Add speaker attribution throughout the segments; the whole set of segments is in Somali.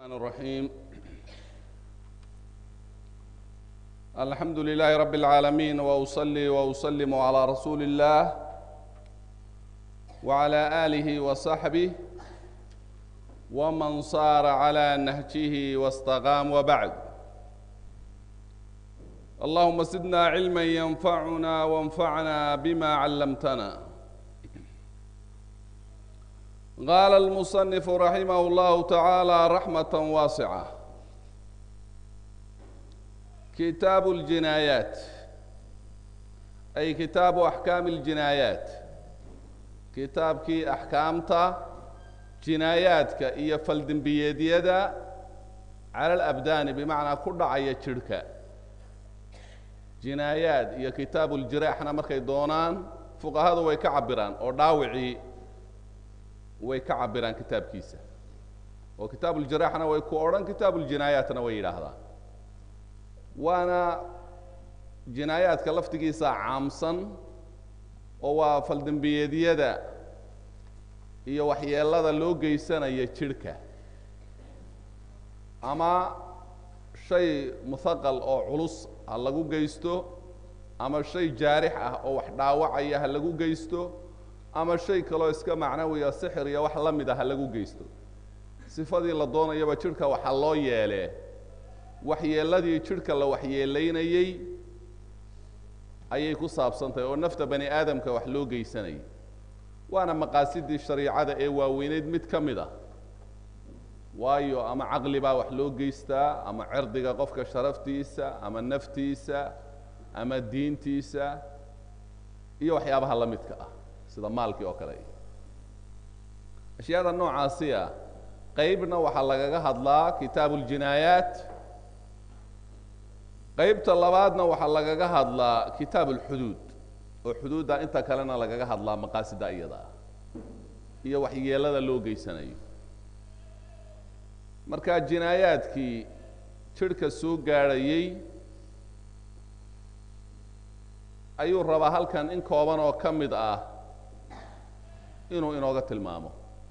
Speaker 1: الرحمن الرحيم الحمد لله رب العالمين واصلي واسلم على رسول الله وعلى اله وصحبه ومن صار على نهجه واستقام وبعد اللهم زدنا علما ينفعنا وانفعنا بما علمتنا قال المصنف رحمه الله تعالى رحمة واسعة كتاب الجنايات أي كتاب أحكام الجنايات كتاب كي أحكامتا جناياتك إيا فلدن بيديدا على الأبدان بمعنى كل عيا شركة جنايات إيا كتاب الجراحنا مركي دونان فقهاء ويكعبران أو داوعي way ka cabiraan kitaabkiisa oo kitaabuljiraaxna way ku odhan kitaabuljinaayaatna way yidhaahdaan waana jinaayaadka laftigiisa caamsan oo waa faldembiyeedyada iyo waxyeelada loo geysanaya jidhka ama shay muhaqal oo culus ha lagu geysto ama shay jaarix ah oo wax dhaawacaya ha lagu geysto ama shay kaloo iska macnawiya sixir iyo wax la mid ah ha lagu geysto sifadii la doonayaba jidhka waxaa loo yeelee waxyeeladii jidhka la waxyeelaynayey ayay ku saabsan tahay oo nafta bani aadamka wax loo geysanayay waana maqaasidii shariicada ee waaweyneyd mid ka mid ah waayo ama caqli baa wax loo geystaa ama cirdiga qofka sharaftiisa ama naftiisa ama diintiisa iyo waxyaabaha la midka ah sida maalkii oo kale ashyaada noocaasi ah qeybna waxaa lagaga hadlaa kitaabu اljinaayaat qeybta labaadna waxaa lagaga hadlaa kitaab اlxuduud oo xuduudda inta kalena lagaga hadlaa maqaasida iyada ah iyo waxyeelada loo geysanayo marka jinaayaadkii jidhka soo gaadhayey ayuu rabaa halkan in kooban oo ka mid ah inuu inooga tilmaamo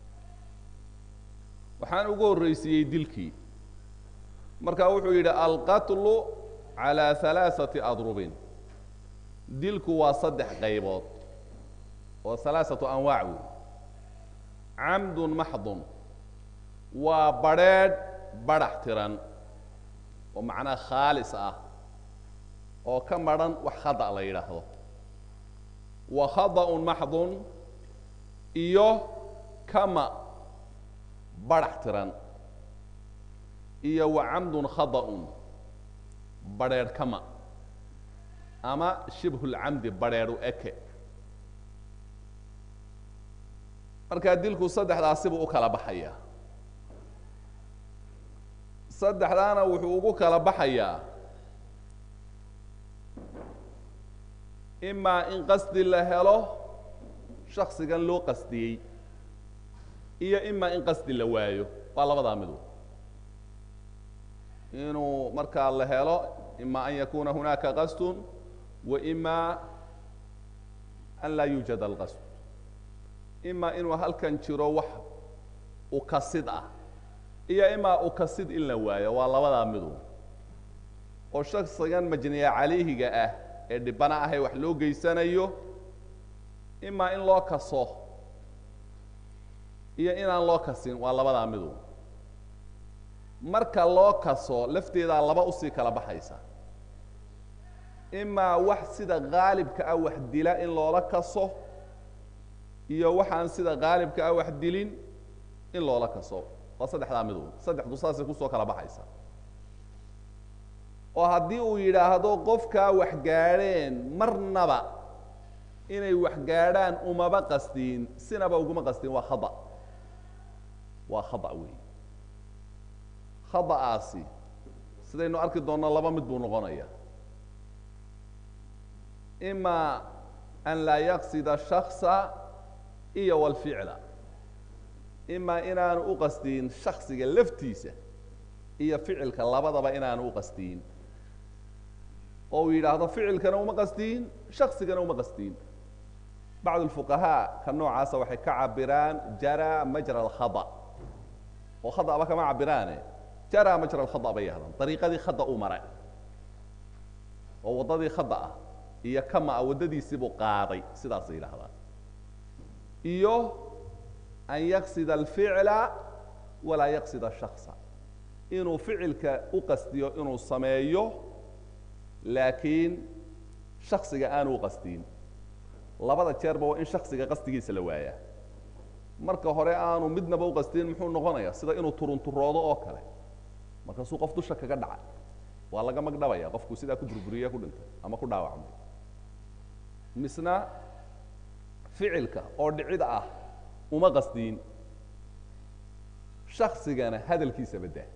Speaker 1: waxaan ugu horreysiiyey dilkii marka wuxuu yidhi alqatlu calaa halaaثati adrubin dilku waa saddex qaybood oo halaaثatu anwaac wey camdun maxdun waa badrheedh badhax tiran oo macnaha khaalis ah oo ka madhan wax khada la yidhaahdo wa khada'un maxdun iyo kama badhax tiran iyo wa camdun khada'un badrheedh kama ama shibhulcamdi badrheedhu eke markaa dilku saddexdaasibuu u kala baxayaa saddexdaana wuxuu ugu kala baxayaa imaa in qasdi la helo shaksigan loo qasdiyey iyo imaa in qasdi la waayo waa labadaa midu inuu markaa la helo ima an yakuna hunaaka qasdun wa ima an laa yuujad alqasd ima inuu halkan jiro wax ukasid ah iyo imaa ukasid in la waayo waa labadaa midu oo shaksigan majniya calayhiga ah ee dhibana ahay wax loo geysanayo imaa in loo kaso iyo inaan loo kasin waa labadaa midu marka loo kaso lafteedaa laba usii kala baxaysa imaa wax sida qaalibka ah wax dila in loola kaso iyo waxaan sida qaalibka ah wax dilin in loola kaso waa saddexdaa midu saddexdu saasay kusoo kala baxaysa oo haddii uu yidhaahdo qofkaa wax gaadheen marnaba inay wax gaadhaan umaba qastiin sinaba uguma qastiin waa khada waa khada wey khada'aasi sidaynu arki doonno laba mid buu noqonaya imaa an laa yaqsida shaksa iyo walficla imaa inaanu u qastiin shaksiga laftiisa iyo ficilka labadaba inaanu u qastiin oo uu yidhaahdo ficilkana uma qastiin shaksigana uma qastiin bacd اlfuqahaa ka noocaasa waxay ka cabiraan jara majra اlkhada oo khadaba kama cabiraane jaraa majra alkhada bay yahdaan dariiqadii khada u mare oo waddadii khada ah iyo kama a waddadiisiibuu qaaday sidaasay yidhahdaan iyo an yaqsida alficla walaa yaqsida shaksa inuu ficilka u qasdiyo inuu sameeyo laakiin shaksiga aanu u qasdiyin labada jeerba waa in shaksiga qasdigiisa la waayaa marka hore aanu midnaba u qasdiyin muxuu noqonayaa sida inuu turunturoodo oo kale markaasuu qof dusha kaga dhaca waa laga magdhabaya qofku sidaa ku burburiye ku dhintay ama ku dhaawacmay misna ficilka oo dhicida ah uma qasdiyin shaksigana hadalkiisa baddaa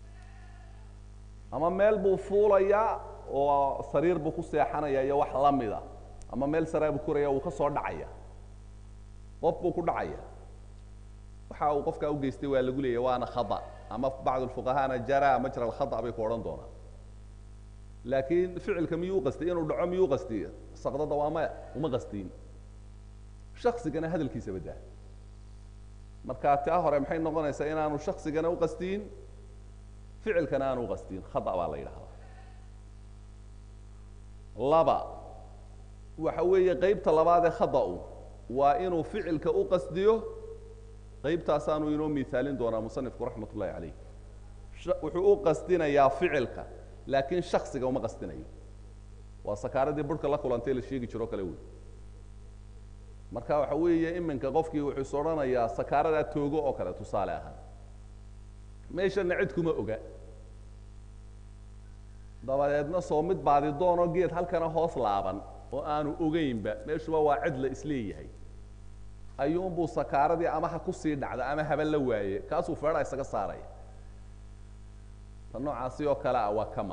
Speaker 1: ama meel buu fuulayaa oo sariir buu ku seexanaya iyo wax la mida ama meel saraa buu koraya wuu ka soo dhacaya qof buu ku dhacaya waxa uu qofkaa u geystay waa lagu leeyahy waana khada ama bacd lfuqahaana jaraa majra alkhada bay ku odhan doonaan laakiin ficilka miyuu u qastiyey inuu dhaco miyuu u qastiyey saqdada waa maya uma qasdiyin shaksigana hadalkiisa baddaa marka taa hore maxay noqonaysaa inaanu shaksigana u qasdiyin ficilkana aanu u qasdiyin khada baa la yidhahdaa laba waxa weeye qeybta labaad ee khada-u waa inuu ficilka u qasdiyo qeybtaasaanu inoo miaalin doonaa musanifku raxmat ullahi calayh wuxuu u qasdinayaa ficilka laakiin shaksiga uma qasdinayo waa sakaaradii burhka la kulantay la sheegi jiro kale wey marka waxa weeye iminka qofkii wuxuu is odhanayaa sakaaradaa toogo oo kale tusaale ahaan meeshana cid kuma oga dabadeedna soo mid baadi doonoo geed halkana hoos laaban oo aanu ogeynba meeshuba waa cid la isleeyahay ayuunbuu sakaaradii ama ha kusii dhacda ama haba la waaye kaasuu feedha isaga saaraya ta noocaasi oo kale ah waa kama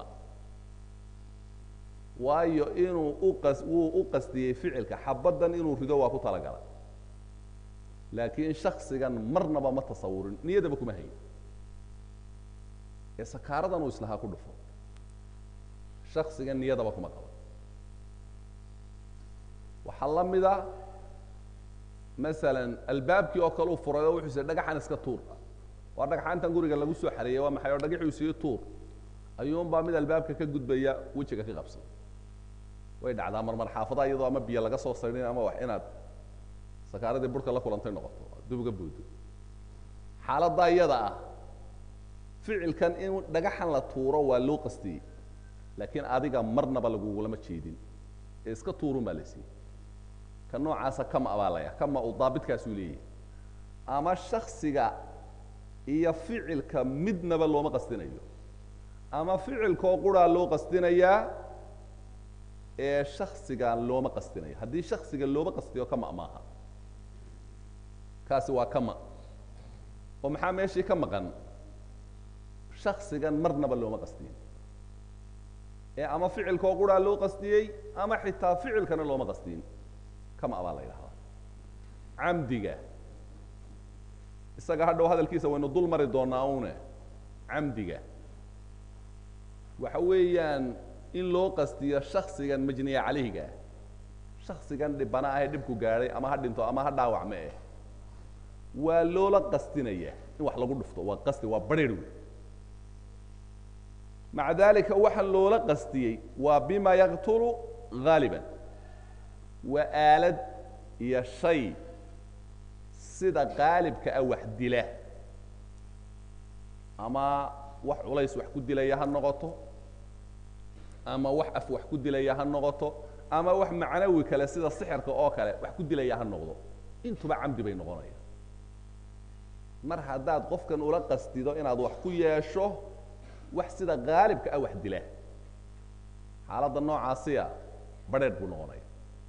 Speaker 1: waayo inuu uqas wuu u qasdiyey ficilka xabaddan inuu rido waa ku talagalay laakiin shaksigan marnaba ma tasawurin niyadaba kuma hayn ee sakaaradan uu islahaa ku dhufo shaksigan niyadaba kuma qabo waxaa la mida masalan albaabkii oo kale u furay oo wuxuu siy dhagaxan iska tuur waa dhagaxaantan guriga lagu soo xareeyey waa maxay oo dhagaxuu sii tuur ayuunbaa mid albaabka ka gudbaya wejiga ka qabsan way dhacdaa marmar xaafadaha iyadoo ama biyo laga soo saydhin ama wax inaad sakaaradii burhka la kulantay noqoto dib uga buudo xaaladdaa iyada ah ficilkan in dhagaxan la tuuro waa loo qastiyey laakiin adiga marnaba lagugulama jeedin ee iska tuurun baa la siiyey ka noocaasa kama baa laya kama uu daabitkaasuu leeyahay ama shaksiga iyo ficilka midnaba looma qastinayo ama ficilkoo quraa loo qastinayaa ee shaksigan looma qastinayo haddii shaksiga looma qastiyo kama maaha kaasi waa kama oo maxaa meeshii ka maqan shaksigan marnaba looma qastiyin ee ama ficilkoo quraa loo qastiyey ama xitaa ficilkana looma qastiyin kama baa la yidhahdaa camdiga isaga hadhow hadalkiisa waynu dul mari doonaa une camdiga waxa weeyaan in loo qastiyo shaksigan majniya calayhiga shaksigan dhibana ahee dhibku gaadhay ama ha dhinto ama ha dhaawacme eh waa loola qastinaya in wax lagu dhufto waa qasti waa barhir wey maca dalika waxa loola qastiyey waa bima yaqtulu haaliban waa aalad iyo shay sida qaalibka ah wax dila ama wax culays wax ku dilaya ha noqoto ama wax af wax ku dilaya ha noqoto ama wax macnawi kale sida sixirka oo kale wax ku dilaya ha noqdo intuba camdi bay noqonayaan mar haddaad qofkan ula qastido inaad wax ku yeesho wax sida qaalibka ah wax dila xaaladda noocaasiya barheer buu noqonaya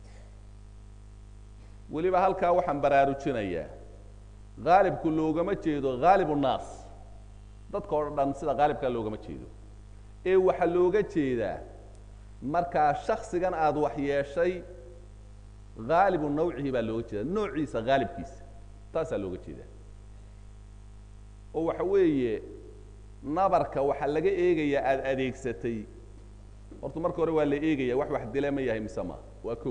Speaker 1: weliba halkaa waxaan baraarujinayaa haalibku loogama jeedo haalib unnaas dadka oo dhan sida haalibkaa loogama jeedo ee waxaa looga jeedaa markaa shaksigan aada wax yeeshay haalibu nawcihi baa looga jeeda noociisa haalibkiisa taasaa looga jeedaa oo waxa weeye nabarka waxaa laga eegayaa aada adeegsatay horta marka hore waa la eegaya wax wax dile ma yahay mise ma waa kow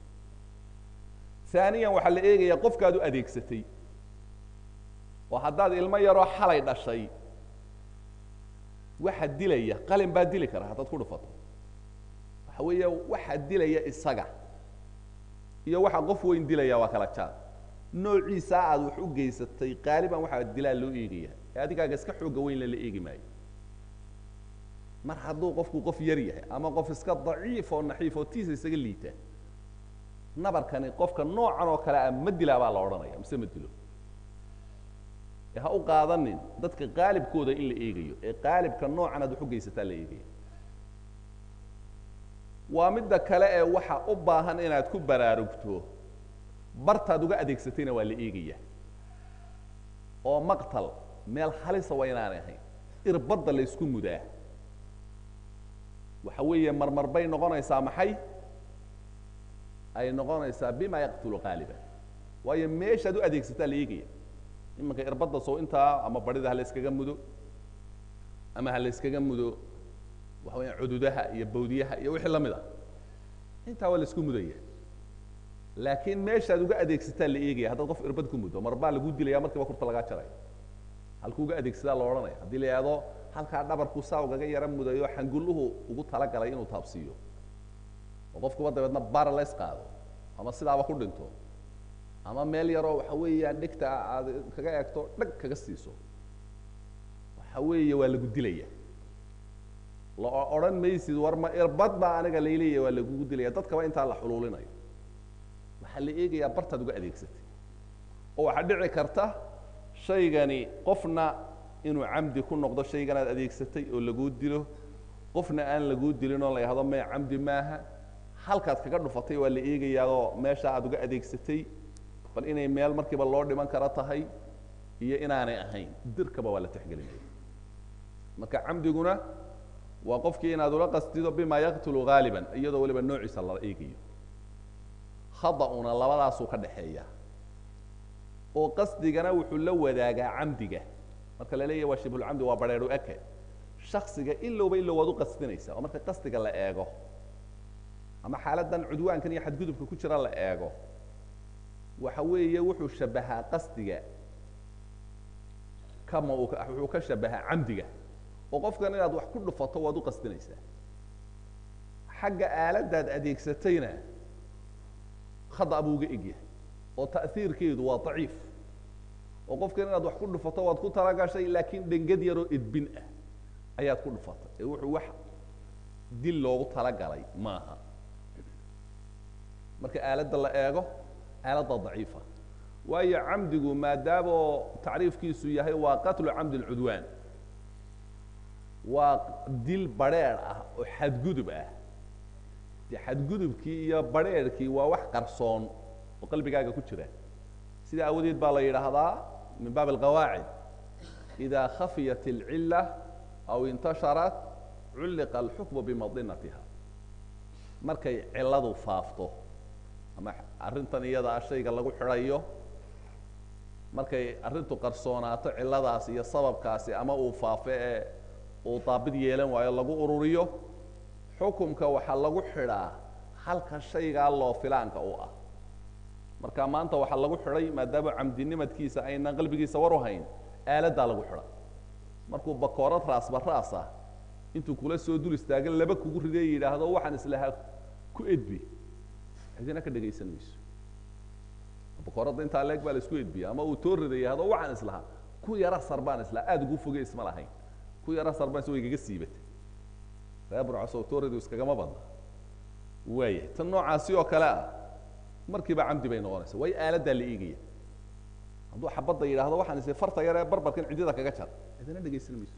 Speaker 1: aaniyan waxaa la eegayaa qofkaad u adeegsatay oo haddaad ilmo yaroo xalay dhashay waxa dilaya qalin baa dili kara haddaad ku dhufato waxa weeye waxa dilaya isaga iyo waxa qof weyn dilaya waa kala jaad noociisa aad wax u geysatay qaaliban waxaa dilaa loo eegaya ee adigaaga iska xooga weyn lala eegi maayo mar hadduu qofku qof yar yahay ama qof iska daciif oo naxiif oo tiisa isaga liita nabarkani qofka noocan oo kale ah ma dilaa baa la odhanaya mise ma dilo ee ha u qaadanin dadka qaalibkooda in la eegayo ee qaalibka noocan aad wax u geysataa la eegaya waa midda kale ee waxa u baahan inaad ku baraarugto bartaad uga adeegsatayna waa la eegaya oo maqtal meel halisa waa inaanay ahayn irbadda la ysku mudaa waxa weeye marmar bay noqonaysaa maxay ay noqonaysaa bima yaqtulu qaaliban waayo meeshaad u adeegsataa la eegaya imanka irbadda soo intaa ama barida ha la yskaga mudo ama ha la yskaga mudo waxa weya cududaha iyo bawdiyaha iyo wixii lamid ah intaa waa la isku mudaya laakiin meeshaad uga adeegsataa la eegaya haddaad qof irbad ku muddo mar baa lagu dilaya markiiba kurta lagaa jaraya halkuu uga adeegsadaa la odhanaya haddii la yidhahdo halkaa dhabarku saa ugaga yara mudayo xangulluhu ugu talagalay inuu taabsiiyo oo qofkuba dabeedna barales qaado ama sidaaba ku dhinto ama meel yaroo waxa weeyaan dhegta aad kaga eegto dhag kaga siiso waxa weeye waa lagu dilaya la odhan maysid war ma irbad baa aniga layleeya waa lagugu dilaya dadkaba intaa la xuluulinayo waxaa la eegayaa bartaad uga adeegsatay oo waxaa dhici karta shaygani qofna inuu camdi ku noqdo shaygan aad adeegsatay oo laguu dilo qofna aan laguu dilin oo la yahdo maya camdi maaha halkaad kaga dhufatay waa la eegayaadoo meesha aad uga adeegsatay bal inay meel markiiba loo dhiman karo tahay iyo inaanay ahayn dirkaba waa la tixgelinaya marka camdiguna waa qofkii inaad ula qastido bima yaqtulu haaliban iyadoo weliba noociisa la eegayo khada-una labadaasuu ka dhaxeeya oo qasdigana wuxuu la wadaagaa camdiga marka la leeyahy waa shibhulcamdi waa bareeru eke shaksiga ilowba ilow waad u qasdinaysa oo marka qasdiga la eego ama xaaladdan cudwaankan iyo xadgudubka ku jira la eego waxa weeye wuxuu shabahaa qasdiga kama uu wuxuu ka shabahaa camdiga oo qofkan inaad wax ku dhufato waad u qasdinaysaa xagga aaladdaad adeegsatayna khada buu uga egyahay oo ta'hiirkeedu waa daciif oo qofkan inaad wax ku dhufato waad ku talagashay laakiin dhengad yaroo edbin ah ayaad ku dhufatay ee wuxuu wax dil loogu talagalay maaha marka aaladda la eego aaladda daciifa waayo camdigu maadaamoo tacriifkiisu yahay waa qatlu camdi lcudwaan waa dil badrheer ah oo xadgudub ah de xadgudubkii iyo badrheerkii waa wax qarsoon oo qalbigaaga ku jira sida awadeed baa la yidhaahdaa min baab alqawaacid إida khafiyat اlcila aw intasharat culliqa alxukmu bimadinatiha markay ciladu faafto ama arrintan iyada ah shayga lagu xidhayo markay arrintu qarsoonaato ciladaas iyo sababkaasi ama uu faafo ee uu daabid yeelan waayo lagu ururiyo xukumka waxaa lagu xidhaa halka shaygaa loo filaanka u ah marka maanta waxaa lagu xidhay maadaama camdinimadkiisa aynan qalbigiisa war u hayn aaladdaa lagu xidha markuu bakoorad raasba raas ah intuu kula soo dul istaagan laba kugu ridee yidhaahdo waxaan islahaa ku edbi cidina ka dhegaysan mayso bakooradda intaa leeg baa la isku edbiya ama uu too rida yidhahdo waxaan islahaa ku yara sar baan islahaa aada ugu foge isma lahayn ku yara sar baan is way igaga siibatay ree burcaso tooridu iskagama badna waaya tan noocaasi oo kale ah markiiba camdi bay noqonaysa way aaladdaa la eegaya hadduu xabadda yidhaahdo waxaan isi farta yaree barbarkan ciddida kaga jar cidina dhegaysan mayso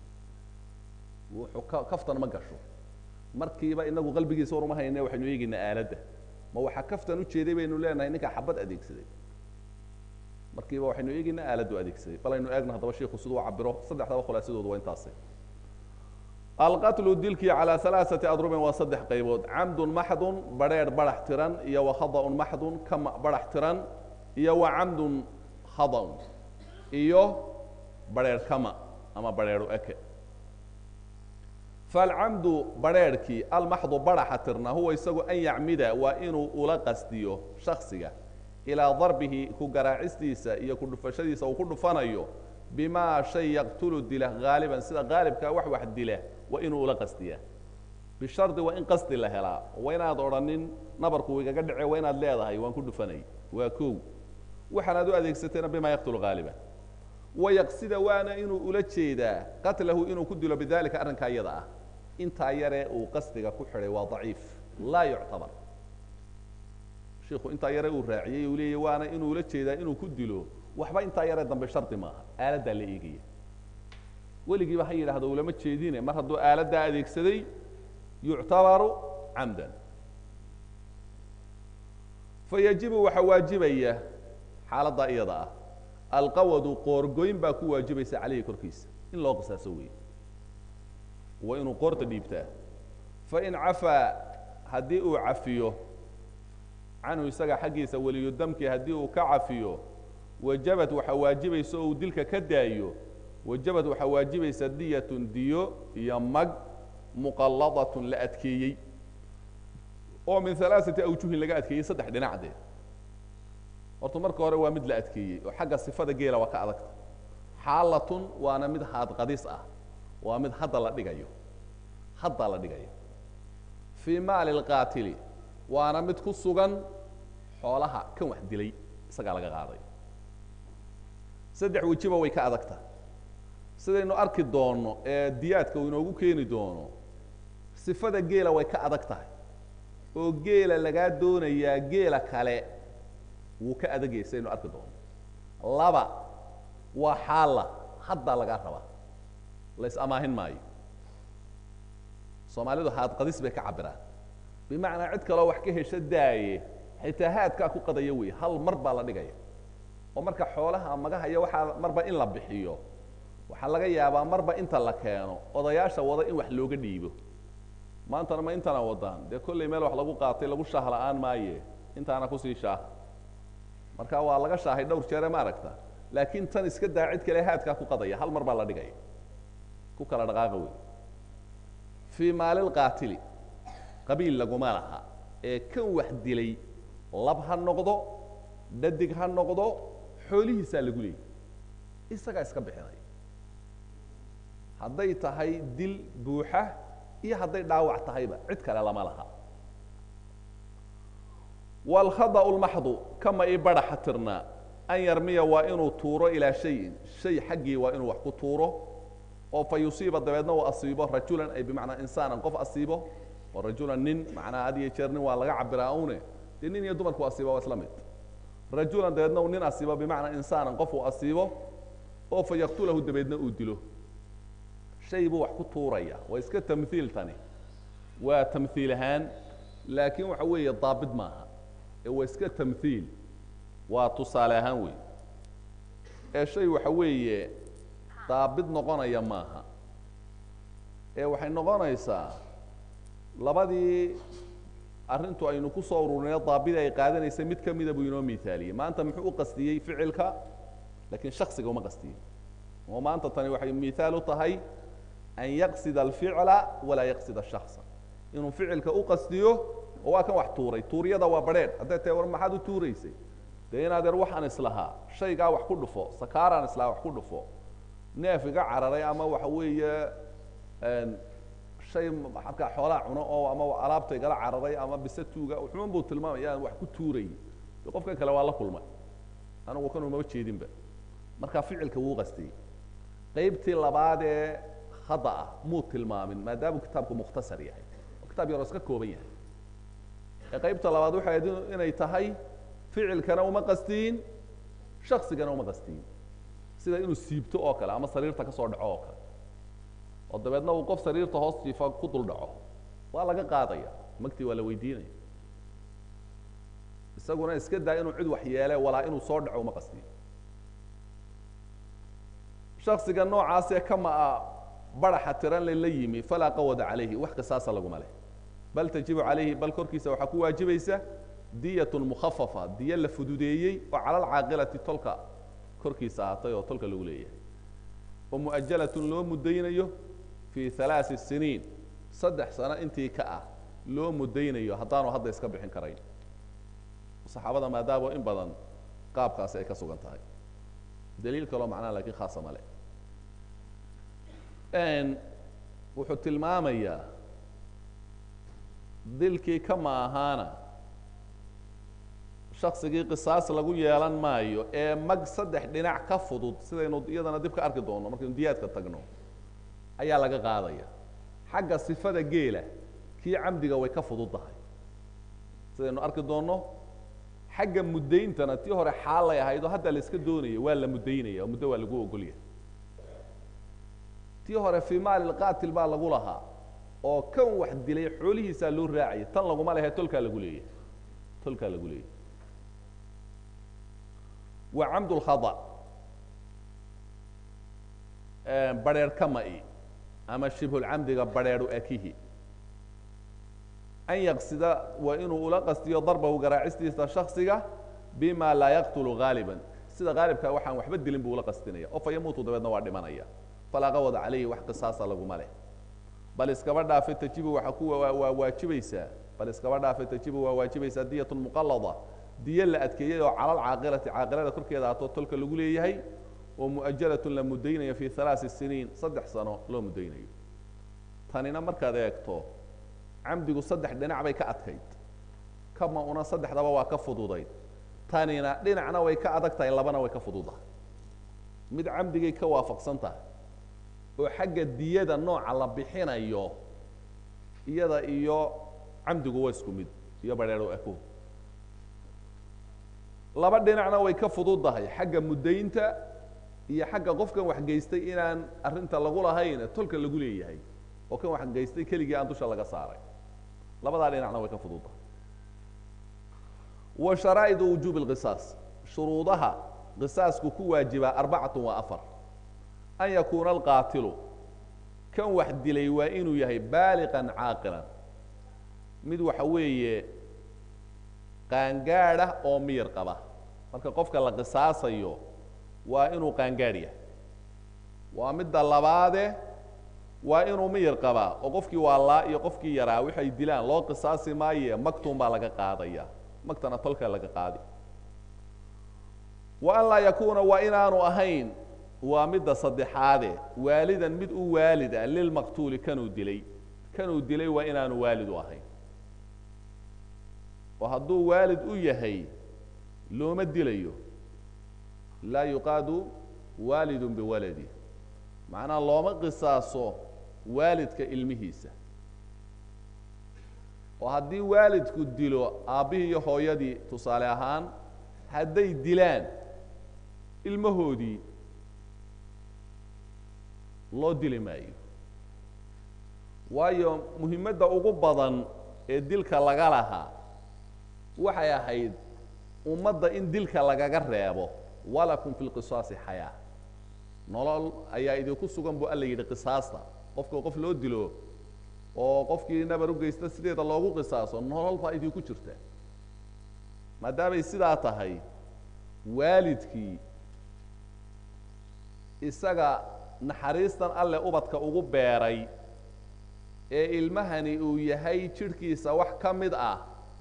Speaker 1: wuxuu ka kaftan ma gasho markiiba inagu qalbigiisa war uma hayne waxaynu eegaynaa aaladda ma waxaa kaftan ujeeday baynu leenahay ninkaa xabad adeegsaday markiiba waxaynu eegaynaa aaladdu adeegsaday bal aynu eegno haddaba shiku siduu cabiro saddexdaba khulaasadoodu waa intaasi alqatlu dilkii calaa alaaثati adrubin waa saddex qaybood camdun maxdun badrheer barax tiran iyo wa khadaun maxdun kama barax tiran iyo wa camdun khadaun iyo badrheer kama ama badrheeru eke falcamdu badrheerhkii almaxdu baraxa tirna huwa isagu an yacmida waa inuu ula qasdiyo shaksiga ilaa darbihi ku garaacistiisa iyo ku dhufashadiisa uu ku dhufanayo bimaa shay yaqtulu dila haaliban sida haalibkaa wax wax dila waa inuu ula qasdiyaa bishardi waa in qasdi la helaa waa inaad odhanin nabarku igaga dhace waa inaad leedahay waan ku dhufanay waa kow waxaanaad u adeegsatayna bimaa yaqtulu haaliban wayaqsida waana inuu ula jeedaa qatlahu inuu ku dilo bidalika arrinkaa iyada ah intaa yaree uu qasdiga ku xidhay waa daciif laa yuctabar shiku intaa yare uu raaciyey uu leeyahy waana inuu ula jeedaa inuu ku dilo waxba intaa yaree dambe shardi maaha aaladdaa la eegaya weligiiba ha yidhaahdo ulama jeedine mar hadduu aaladdaa adeegsaday yuctabaru camdan fayajibu waxaa waajibaya xaaladdaa iyada ah alqawadu qoorgoyn baa ku waajibaysa caleyhi korkiisa in loo qisaaso weeye waa inuu qoorta dhiibtaa fain cafaa haddii uu cafiyo canhu isaga xaggiisa weliyu damki haddii uu ka cafiyo wajabad waxaa waajibaysa oo uu dilka ka daayo wajabad waxaa waajibaysa diyatun diyo iyo mag muqalladatun la adkeeyey oo min alaaثati awjuhin laga adkeeyey saddex dhinacdeed horta marka hore waa mid la adkeeyey oo xagga sifada geela waa ka adagta xaalatun waana mid haadqadis ah waa mid hadda la dhigayo hadda la dhigayo fii maali اlqaatili waana mid ku sugan xoolaha kan wax dilay isagaa laga qaaday saddex wejiba way ka adagta sidaynu arki doonno ee diyaadka uu inoogu keeni doono sifada geela way ka adag tahay oo geela lagaa doonayaa geela kale wuu ka adagayay sidaynu arki doono laba waa xaalla haddaa lagaa rabaa la is amaahin maayo soomaalidu haadqadis bay ka cabiraan bimacnaa cid kaloo wax ka hesho daaye xitaa haadkaa ku qadaya wey hal mar baa la dhigaya oo marka xoolaha magahaya waxaa marba in la bixiyo waxaa laga yaabaa marba inta la keeno odayaasha wada in wax looga dhiibo maantana ma intana wadaan dee kollay meel wax lagu qaatay lagu shaah la-aan maaye intaana kusii shaah marka waa laga shaahay dhowr jeere ma aragta laakiin tan iska daa cid kale haadkaa ku qadaya hal mar baa la dhigaya ku kala dhaqaaqa wey fii maalilqaatili qabiil laguma laha ee kan wax dilay lab ha noqdo dhadig ha noqdo xoolihiisaa lagu leeyay isagaa iska bixinay hadday tahay dil buuxa iyo hadday dhaawac tahayba cid kale lama laha wاlkhadأ اlmaxdu kama i baraxa tirnaa an yarmiya waa inuu tuuro ilaa shayin shay xaggii waa inuu wax ku tuuro oo fa yusiiba dabeedna uu asiibo rajulan ay bimacnaa insaanan qof asiibo oo rajulan nin macnaa had iyo jeer nin waa laga cabiraa une dee nin iyo dumarku asiiba waa isla mid rajulan dabeedna uu nin asiibo bimacnaa insaanan qof uu asiibo oo fa yaktulahu dabeedna uu dilo shay buu wax ku tuuraya waa iska tamhiil tani waa tamhiil ahaan laakiin waxa weeye daabit maaha ee waa iska tamhiil waa tusaale ahaan wey ee shay waxa weeye daabit noqonaya maaha ee waxay noqonaysaa labadii arrintu aynu ku soo ururinay daabida ay qaadanaysay mid ka mida buu inoo miaaliyey maanta muxuu u qastiyey ficilka lakiin shaksiga uma qastiyin oo maanta tani waxay miaal u tahay an yaqsida alficla walaa yaqsida shaksa inuu ficilka u qastiyo oo waa kan wax tuuray tuuryada waa badrheedh hadday tahay war maxaad u tuuraysay dee in adeer waxaan islahaa shaygaa wax ku dhufo sakaaraan islahaa wax ku dhufo neef iga cararay ama waxa weeye shay markaa xoolaa cuno oo ama alaabta igala cararay ama bisatuuga xuman buu tilmaamaya aan wax ku tuuray de qofkan kale waa la kulmay anigu kan umama jeedinba marka ficilka wuu qastiyey qaybtii labaad ee hadda ah muu tilmaamin maadaamuu kitaabku mukhtasar yahay oo kitaab yaroo iska kooban yahay ee qaybta labaad waxay ahayd inay tahay ficilkana uma qastiyin shaksigana uma qastiyin sida inuu siibto oo kale ama sariirta ka soo dhaco oo kale oo dabeedna uu qof sariirta hoos jiifa ku dul dhaco waa laga qaadaya magtii waa la weydiinaya isaguna iska daa inuu cid wax yeele walaa inuu soo dhaco uma qastiyo shaksiga noocaasee kamaa baraxa tiran le la yimi falaa qawada calayhi wax qisaasa laguma leh bal tajibu calayhi bal korkiisa waxaa ku waajibaysa diyatun mukhafafa diyo la fududeeyey oo cala alcaaqilati tolka korkiisa ahaatay oo tolka lagu leeyahay oo mu'ajalatun loo mudaynayo fii halaasi siniin saddex sano intii ka ah loo mudaynayo haddaanu hadda iska bixin karayn saxaabada maadaama in badan qaabkaasi ay ka sugan tahay daliil kaloo macnaha lakin khaasa male wuxuu tilmaamayaa dilkii kama ahaana shaksigii qisaas lagu yeelan maayo ee mag saddex dhinac ka fudud sidaynu iyadana dib ka arki doono markaynu diyaadka tagno ayaa laga qaadaya xagga sifada geela kii camdiga way ka fudud tahay sidaynu arki doonno xagga muddayntana tii hore xaalay ahayd oo hadda la iska doonaya waa la muddaynaya oo muddo waa lagu ogolyahay tii hore fii maali lqaatil baa lagu lahaa oo kan wax dilay xoolihiisaa loo raacaya tan laguma lehe tolkaa lagu leeyahay tolkaa lagu leeyahay wa camd lkhada barheer kama-i ama shibhulcamdiga barheeru akihi an yaqsida waa inuu ula qastiyo darbahu garaacistiisa shaksiga bima laa yaqtulu gaaliba sida haalibka waxaan waxba dilin buu ula qastinaya oo fa yamuutu dabeedna waa dhimanaya falaa qawada calayhi wax qisaasa laguma leh bal iskaba dhaafe tajibu waxa ku waa waajibaysaa bal iskaba dhaafe tajibu waa waajibaysaa diyat muqalada diyo la adkeeyey oo cala alcaaqilati caaqilada korkeeda atoo tolka lagu leeyahay oo mu'ajalatun la muddaynayo fi halaasi siniin saddex sano loo muddaynayo tanina markaad eegto camdigu saddex dhinac bay ka adkayd kama una saddexdaba waa ka fududayd tanina dhinacna way ka adag tahay labana way ka fududahay mid camdigay ka waafaqsan tahay oo xagga diyada nooca la bixinayo iyada iyo camdigu waa isku mid iyo badheero ako laba dhinacna way ka fududdahay xagga muddaynta iyo xagga qofkan wax geystay inaan arrinta lagu lahayn tolka lagu leeyahay oo kan wax geystay keligii aan dusha laga saaray labadaa dhinacna way ka fududdahay wa sharaa'idu wujuubi lqisaas shuruudaha qisaasku ku waajibaa arbacatun waa afar an yakuuna alqaatilu kan wax dilay waa inuu yahay baaliqan caaqilan mid waxa weeye qaangaadh ah oo miyir qaba marka qofka la qisaasayo waa inuu qaangaadh yahay waa midda labaade waa inuu miyir qabaa oo qofkii waalaa iyo qofkii yaraa waxay dilaan loo qisaasi maaye magtuun baa laga qaadaya magtana tolkaa laga qaadi wa an laa yakuuna waa inaanu ahayn waa midda saddexaade waalidan mid u waalid ah lilmaqtuuli kanuu dilay kanuu dilay waa inaanu waalid u ahayn oo hadduu waalid u yahay looma dilayo laa yuqaadu waalidun biwaladi macnaha looma qisaaso waalidka ilmihiisa oo haddii waalidku dilo aabbihii iyo hooyadii tusaale ahaan hadday dilaan ilmahoodii loo dili maayo waayo muhimadda ugu badan ee dilka laga lahaa waxay ahayd ummadda in dilka lagaga reebo walakum fi lqisaasi xayaa nolol ayaa idinku sugan buu alla yidhi qisaasta qofka qof loo dilo oo qofkii nabar u geysta sideeda loogu qisaaso nolol baa idinku jirta maadaamay sidaa tahay waalidkii isaga naxariistan alle ubadka ugu beeray ee ilmahani uu yahay jidhkiisa wax ka mid ah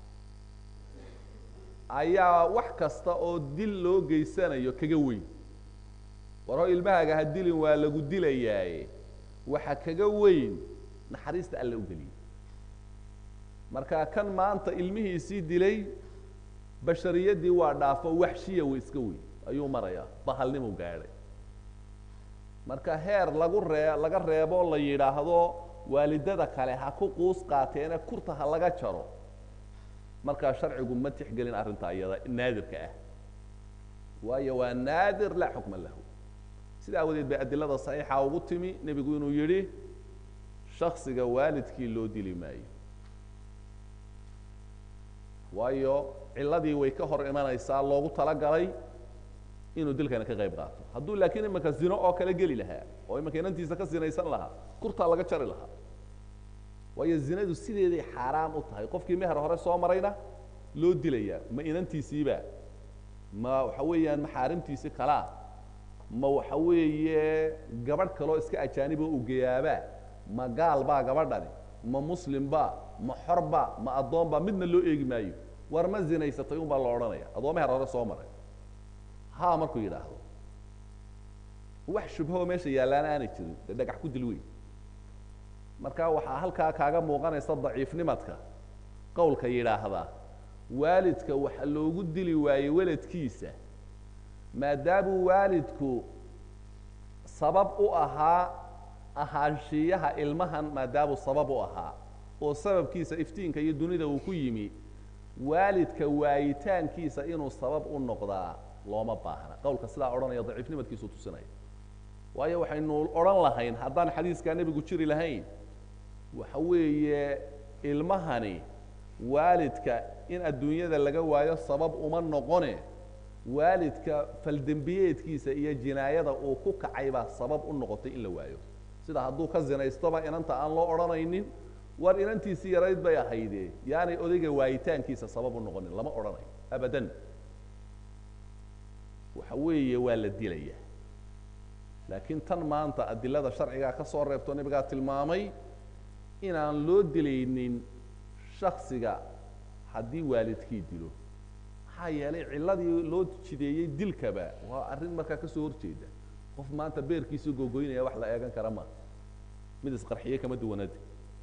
Speaker 1: ayaa wax kasta oo dil loo geysanayo kaga weyn war hoo ilmahaaga ha dilin waa lagu dilayaaye waxa kaga weyn naxariista alle u geliyay marka kan maanta ilmihiisii dilay bashariyadii waa dhaafo waxshiya way iska weyn ayuu marayaa bahalnimu gaadhay marka heer lagu ree laga reebo la yidhaahdo waalidada kale ha ku quus qaateene kurta ha laga jaro markaa sharcigu ma tixgelin arrintaa iyada naadirka ah waayo waa naadir laa xukma lahu sida awadeed bay adilada saxiixa ugu timi nebigu inuu yidhi shaksiga waalidkii loo dili maayo waayo ciladii way ka hor imanaysaa loogu talagalay inuu dilkana ka qayb qaato hadduu laakiin imanka zino oo kale geli lahaa oo imanka inantiisa ka sinaysan lahaa kurtaa laga jari lahaa waayo zinadu sideeday xaaraam u tahay qofkii meher hore soo marayna loo dilayaa ma inantiisiiba ma waxa weeyaan maxaarimtiisi kalaa ma waxa weeye gabadh kaloo iska ajaaniboo ugeyaabaa ma gaal baa gabadhani ma muslim ba ma xorba ma addoonba midna loo eegi maayo war ma zinaysatay un baa la odhanaya adoo meher hore soo maray ha markuu yidhaahdo wax shubhoo meesha yaallaana aanay jirin dee dhagax ku dil wey marka waxaa halkaa kaaga muuqanaysa daciifnimadka qowlka yidhaahdaa waalidka waxa loogu dili waayey weladkiisa maadaamuu waalidku sabab u ahaa ahaanshiyaha ilmahan maadaamuu sabab u ahaa oo sababkiisa iftiinka iyo dunida uu ku yimi waalidka waayitaankiisa inuu sabab u noqdaa looma baahna qowlka sidaa odhanaya daciifnimadkiisuu tusinaya waayo waxaynu odhan lahayn haddaan xadiiskaa nebigu jiri lahayn waxa weeye ilmahani waalidka in adduunyada laga waayo sabab uma noqone waalidka faldembiyeedkiisa iyo jinaayada uu ku kacay baa sabab u noqotay in la waayo sida hadduu ka zinaystoba inanta aan loo odhanaynin war inantiisii yarayd bay ahayde yaanay odayga waayitaankiisa sabab u noqonin lama odhanayo abadan waxa weeye waa la dilaya laakiin tan maanta adilada sharcigaa ka soo reebto nebigaa tilmaamay inaan loo dilaynin shaksiga haddii waalidkii dilo maxaa yeelay cilladii loo jideeyey dilkaba waa arrin markaa kasoo horjeeda qof maanta beerkiisii gogoynaya wax la eegan kara maa mid isqarxiye kama duwanadi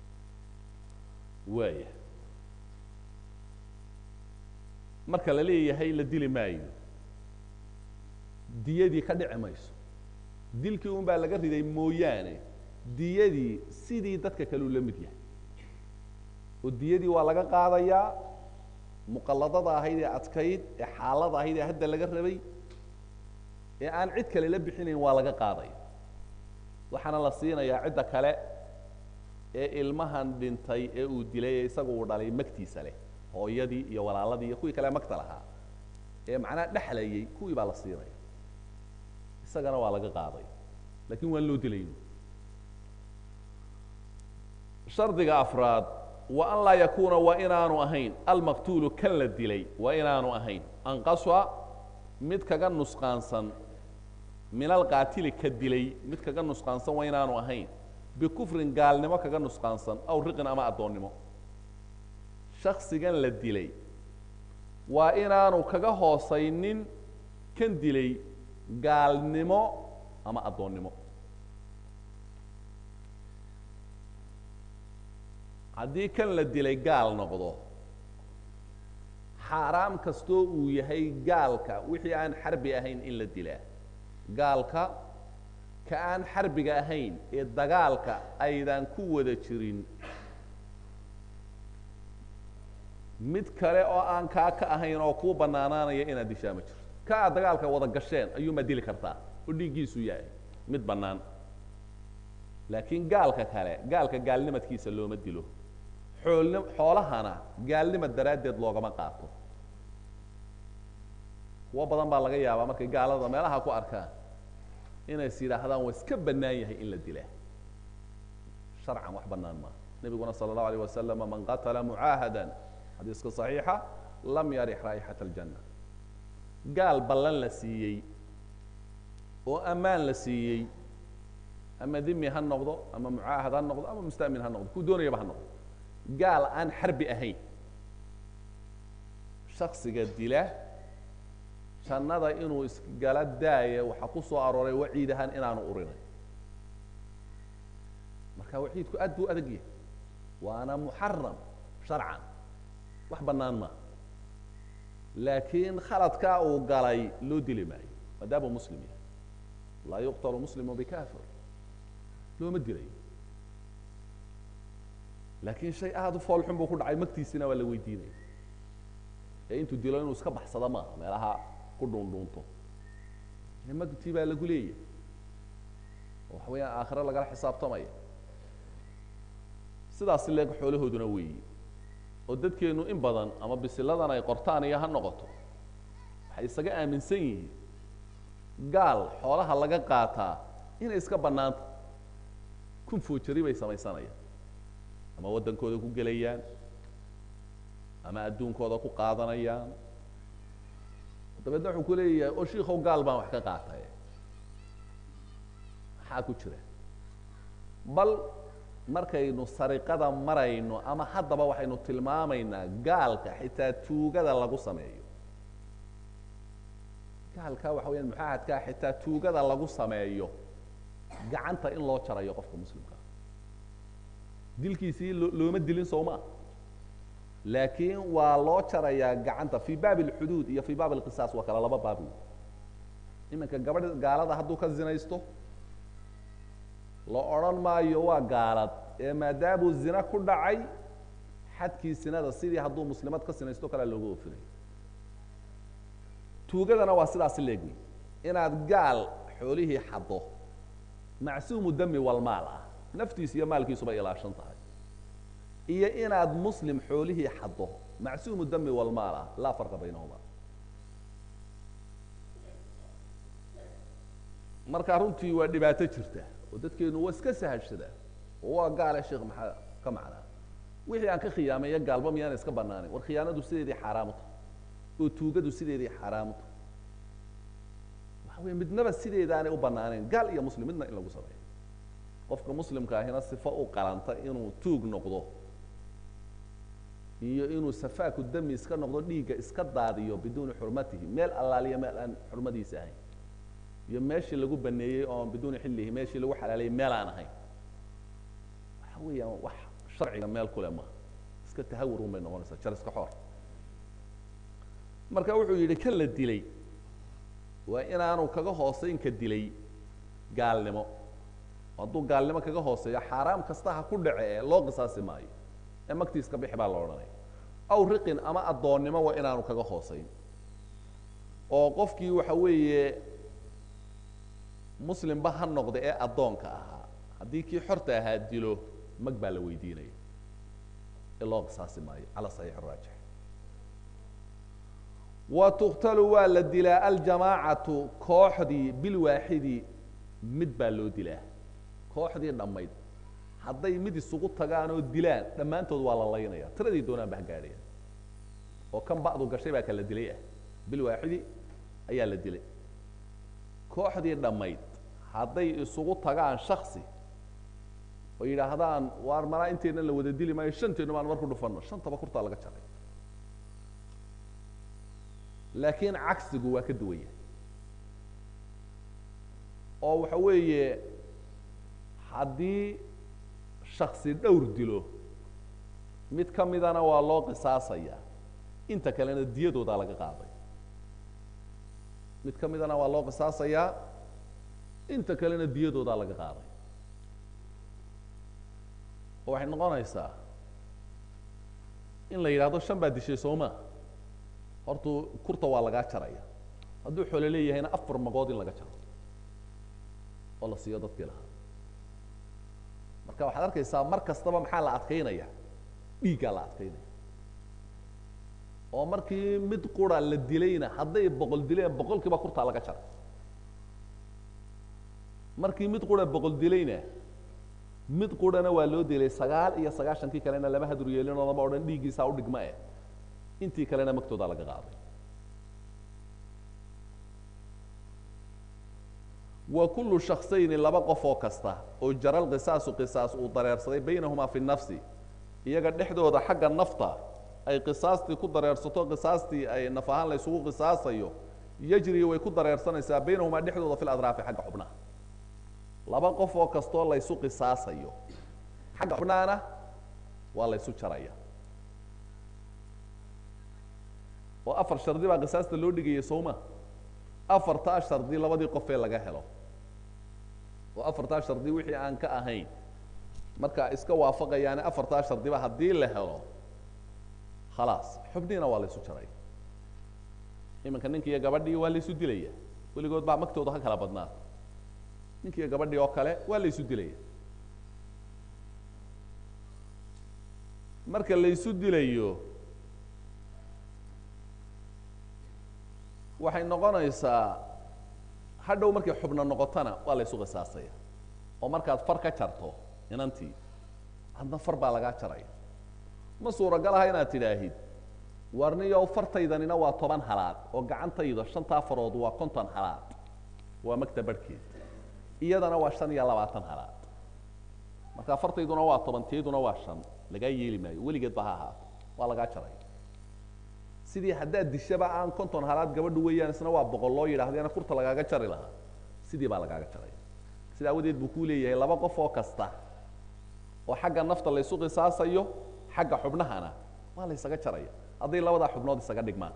Speaker 1: waaya marka la leeyahay la dili maayo diyadii ka dhici mayso dilkii un baa laga riday mooyaane diyadii sidii dadka kaleu la mid yahay oo diyadii waa laga qaadayaa muqalladada ahayd ee adkayd ee xaalada ahayd ee hadda laga rabay ee aan cid kale la bixinayn waa laga qaadaya waxaana la siinayaa cidda kale ee ilmahan dhintay ee uu dilay ee isaga uu dhalay magtiisa leh hooyadii iyo walaaladii iyo kuwii kale magta lahaa ee macnaha dhexlayay kuwii baa la siinaya isagana waa laga qaaday lakin waan loo dilayn shardiga afraad wa an laa yakuuna waa inaanu ahayn almaqtuulu kan la dilay waa inaanu ahayn anqaswa mid kaga nusqaansan min alqaatili ka dilay mid kaga nusqaansan waa inaanu ahayn bikufrin gaalnimo kaga nusqaansan aw riqin ama addoonnimo shaksigan la dilay waa inaanu kaga hoosaynin kan dilay gaalnimo ama addoonnimo haddii kan la dilay gaal noqdo xaaraam kastoo uu yahay gaalka wixii aan xarbi ahayn in la dilaa gaalka ka aan xarbiga ahayn ee dagaalka aydan ku wada jirin mid kale oo aan kaa ka ahayn oo kuu bannaanaanaya inaad dishaa ma jirto ka aad dagaalka wada gasheen ayuunbaad dili kartaa oo dhiiggiisu yahay mid bannaan laakiin gaalka kale gaalka gaalnimadkiisa looma dilo xoolni xoolahana gaalnimad daraaddeed loogama qaato kuwo badan baa laga yaabaa markay gaalada meelaha ku arkaan inays yidhaahdaan waa iska bannaan yahay in la dilaa sharcan wax bannaan maaha nebiguna sala allahu alayh wasalama man qatala mucaahadan xadiiska صaxiixa lam yarix raa'ixat aljanna gaal ballan la siiyey oo ammaan la siiyey ama dimi ha noqdo ama mucaahad ha noqdo ama musta'min ha noqdo kuu doonayaba ha noqdo gaal aan xarbi ahayn shaksiga dila jannada inuu isgala daaya waxaa ku soo arooray waciid ahaan inaanu urinay marka waciidku aad buu adag yahay waana muxaram sharcan wax bannaan maa laakiin khaladkaa uu galay loo dili maayo maadaamuu muslim yahay laa yuqtalu muslimu bikafir looma dilayo laakiin shay aada u foolxun buu ku dhacay magtiisina waa la weydiinaya ee intuu dilo inuu iska baxsado maaha meelaha ku dhuundhuunto magtii baa lagu leeyahy oo waxa weeyaan aakhiro lagala xisaabtamaya sidaasi leeg xoolahooduna weeyi oo dadkeenu in badan ama bisiladan ay qortaan iyo ha noqoto waxay isaga aaminsan yihiin gaal xoolaha laga qaataa inay iska bannaanta kun foojari bay samaysanayaan ama waddankooda ku gelayaan ama adduunkooda ku qaadanayaan dabeedna wuxuu ku leeyahay oo shiikow gaal baan wax ka qaatay maxaa ku jira bal markaynu sariqada marayno ama haddaba waxaynu tilmaamaynaa gaalka xitaa tuugada lagu sameeyo gaalkaa waxa weyaan muxaahadkaa xitaa tuugada lagu sameeyo gacanta in loo jarayo qofka muslimkaa dilkiisii lo looma dilin sowmaa laakiin waa loo jarayaa gacanta fii baab اlxuduud iyo fii baab اlqisaas waa kala laba baab wey iminka gabadh gaalada hadduu ka zinaysto la odhan maayo waa gaalad ee maadaamuu zina ku dhacay xadkii sinada sidii hadduu muslimad ka sinaysto kalea loogu ofinay tuugadana waa sidaasi leegwey inaad gaal xoolihii xaddo macsuumu dami walmaal ah naftiis iyo maalkiisuba ilaashan tahay iyo inaad muslim xoolihii xaddo macsuumu dami walmaal ah laa farqa baynahuma marka runtii waa dhibaato jirta oo dadkeenu waa iska sahashada oo waa gaale sheekh maxaa ka macnaa wixii aan ka khiyaameeya gaalba miyaana iska banaanin war khiyaanadu sideedii xaaraamu tahay oo tuugadu sideedii xaaraamu tahay waxa wey midnaba sideedaanay u banaaneyn gaal iyo muslim midna in lagu sameeyo qofka muslimka ahina sifo u qalanta inuu tuug noqdo iyo inuu safaaku dami iska noqdo dhiigga iska daadiyo biduuni xurmatihi meel allaaliya meel aan xurmadiisa ahayn iyo meeshii lagu baneeyey oon biduuni xillihi meeshii lagu xalaalayay meel aan ahayn waxa weeyaan wax sharciga meel kule ma iska tahawur un bay noqonaysaa jar iska xoor marka wuxuu yidhi kan la dilay waa inaanu kaga hooseyn ka dilay gaalnimo hadduu gaalnimo kaga hooseeyo xaaraam kasta ha ku dhace ee loo qisaasi maayo ee magtiiska bixi baa la odhanaya aw riqin ama addoonnimo waa inaanu kaga hooseyn oo qofkii waxa weeye muslimba ha noqda ee addoonka ahaa haddii kii xorta ahaa dilo mag baa la weydiinaya ee loo qisaasi maayo cala saxiix raajix wa tuqtalu waa la dilaa aljamaacatu kooxdii bilwaaxidi mid baa loo dilaa kooxdii dhammayd hadday mid isugu tagaan oo dilaan dhammaantood waa la laynaya tiradii doonaan ba ha gaadhaya oo kan ba'du gashay baa kala dilay ah bilwaaxidi ayaa la dilay kooxdii dhammayd hadday isugu tagaan shaksi oo yidhaahdaan waar malaa inteenna la wada dili maayo shanteennu baan marku dhufanno shantaba kurtaa laga jaray laakiin cagsigu waa ka duwan yahay oo waxa weeye haddii shaksi dhowr dilo mid ka midana waa loo qisaasaya inta kalena diyadoodaa laga qaaday mid ka midana waa loo qisaasayaa inta kalena diyadoodaa laga qaaday oo waxay noqonaysaa in la yidhahdo shan baa dishay sooma hortuu kurta waa lagaa jaraya hadduu xoolo leeyahayna afar magood in laga jaro oo la siiyo dadkii lahaa marka waxaad arkaysaa mar kastaba maxaa la adkaynaya dhiiggaa la adkaynaya oo markii mid qura la dilayna hadday boqol dileen boqolkiiba kurtaa laga jaray markii mid qura boqol dilayna mid qurana waa loo dilay sagaal iyo sagaashankii kalena lama hadur yeelin oo lama odhan dhiiggiisaa u dhigma eh intii kalena magtoodaa laga qaaday wa kullu shaksayni laba qof oo kasta oo jaral qisaasu qisaas uu dareersaday baynahumaa fi nafsi iyaga dhexdooda xagga nafta ay qisaastii ku dareersato qisaastii ay naf ahaan la ysugu qisaasayo yajri way ku dareersanaysaa baynahumaa dhexdooda fi ladraafi xagga xubnaha laba qof oo kastoo laysu qisaasayo xagga xubnahana waa laysu jaraya oo afar shardi baa qisaasta loo dhigayay sowma afartaa shardi labadii qofee laga helo oo afartaa shardi wixii aan ka ahayn marka iska waafaqayaane afartaa shardiba haddii la helo khalaas xubniina waa laysu jaray iminka ninki iyo gabadhii waa laysu dilaya weligood baa magtooda ha kala badnaa ninki iyo gabadhii oo kale waa laysu dilaya marka laysu dilayo waxay noqonaysaa hadhow markay xubno noqotona waa laysu qisaasaya oo markaad far ka jarto inantii adna far baa lagaa jaraya ma suuragal aha inaad tidhaahid warniyow fartaydanina waa toban halaad oo gacantayda shantaa farood waa konton halaad waa magta barhkeed iyadana waa shan iyo labaatan halaad marka fartayduna waa toban teeduna waa shan lagaa yeeli maayo weligeed ba ha ahaato waa lagaa jaraya sidii haddaad dishaba aan konton halaad gabadhu weeyaan isna waa boqol loo yidhahdeena kurta lagaaga jari lahaa sidii baa lagaaga jaraya sida awadeed buu kuu leeyahay laba qof oo kasta oo xagga nafta laysu qisaasayo xagga xubnahana waa la ysaga jaraya hadday labadaa xubnood isaga dhigmaan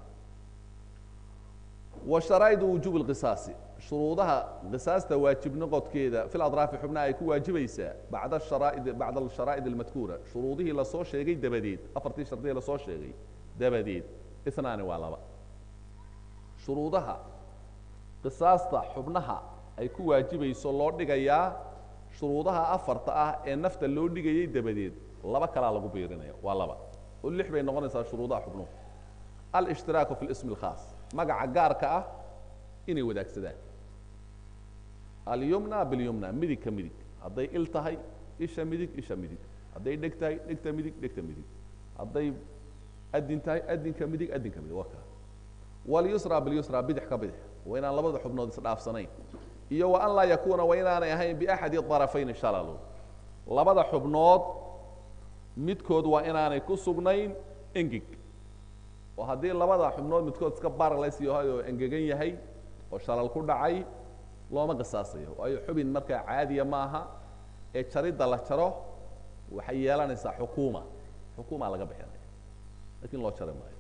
Speaker 1: wa sharaa'idu wujuubi lqisaasi shuruudaha qisaasta waajib noqodkeeda fil adraafi xubnaha ay ku waajibaysaa bacda sharaa'id bacda asharaa'id almadkuura shuruudihii lasoo sheegay dabadeed afartii shardihii lasoo sheegay dabadeed inaani waa laba shuruudaha qisaasta xubnaha ay ku waajibayso loo dhigayaa shuruudaha afarta ah ee nafta loo dhigayay dabadeed laba kalaa lagu biirinaya waa laba oo lix bay noqonaysaa shuruudaha xubnuhu alishtiraaku fi lismi اlkhaas magaca gaarka ah inay wadaagsadaan alyumna bilyumna midig ka midig hadday il tahay isha midig isha midig hadday dheg tahay dhegta midig dhegta midig hadday adin tahay adinka midig adinka midig waa kaa walyusra bilyusra bidix ka bidix waa inaan labada xubnood isdhaafsanayn iyo wa an laa yakuuna waa inaanay ahayn biaxadi طarafayni shalalu labada xubnood midkood waa inaanay ku sugnayn engeg oo haddii labada xubnood midkood iska baralays yahay oo engegan yahay oo shalal ku dhacay looma qisaasayo waayo xubin markaa caadiya ma aha ee jaridda la jaro waxay yeelanaysaa xukuuma xukuuma laga bixinaya lakin loo jari maayo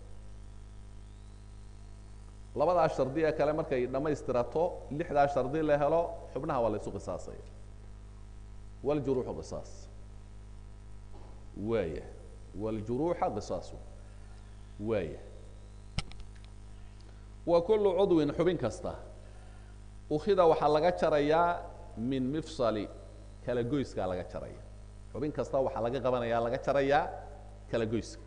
Speaker 1: labadaa shardi ee kale markay dhammaystirato lixdaa shardi la helo xubnaha waa la ysu qisaasaya wاljuruuxu qisaas waaya wاljuruuxa qisaasu waaya wa kulu cudwin xubin kasta ukida waxaa laga jarayaa min mifsali kala goyskaa laga jaraya xubin kasta waxaa laga qabanaya laga jarayaa kala goyska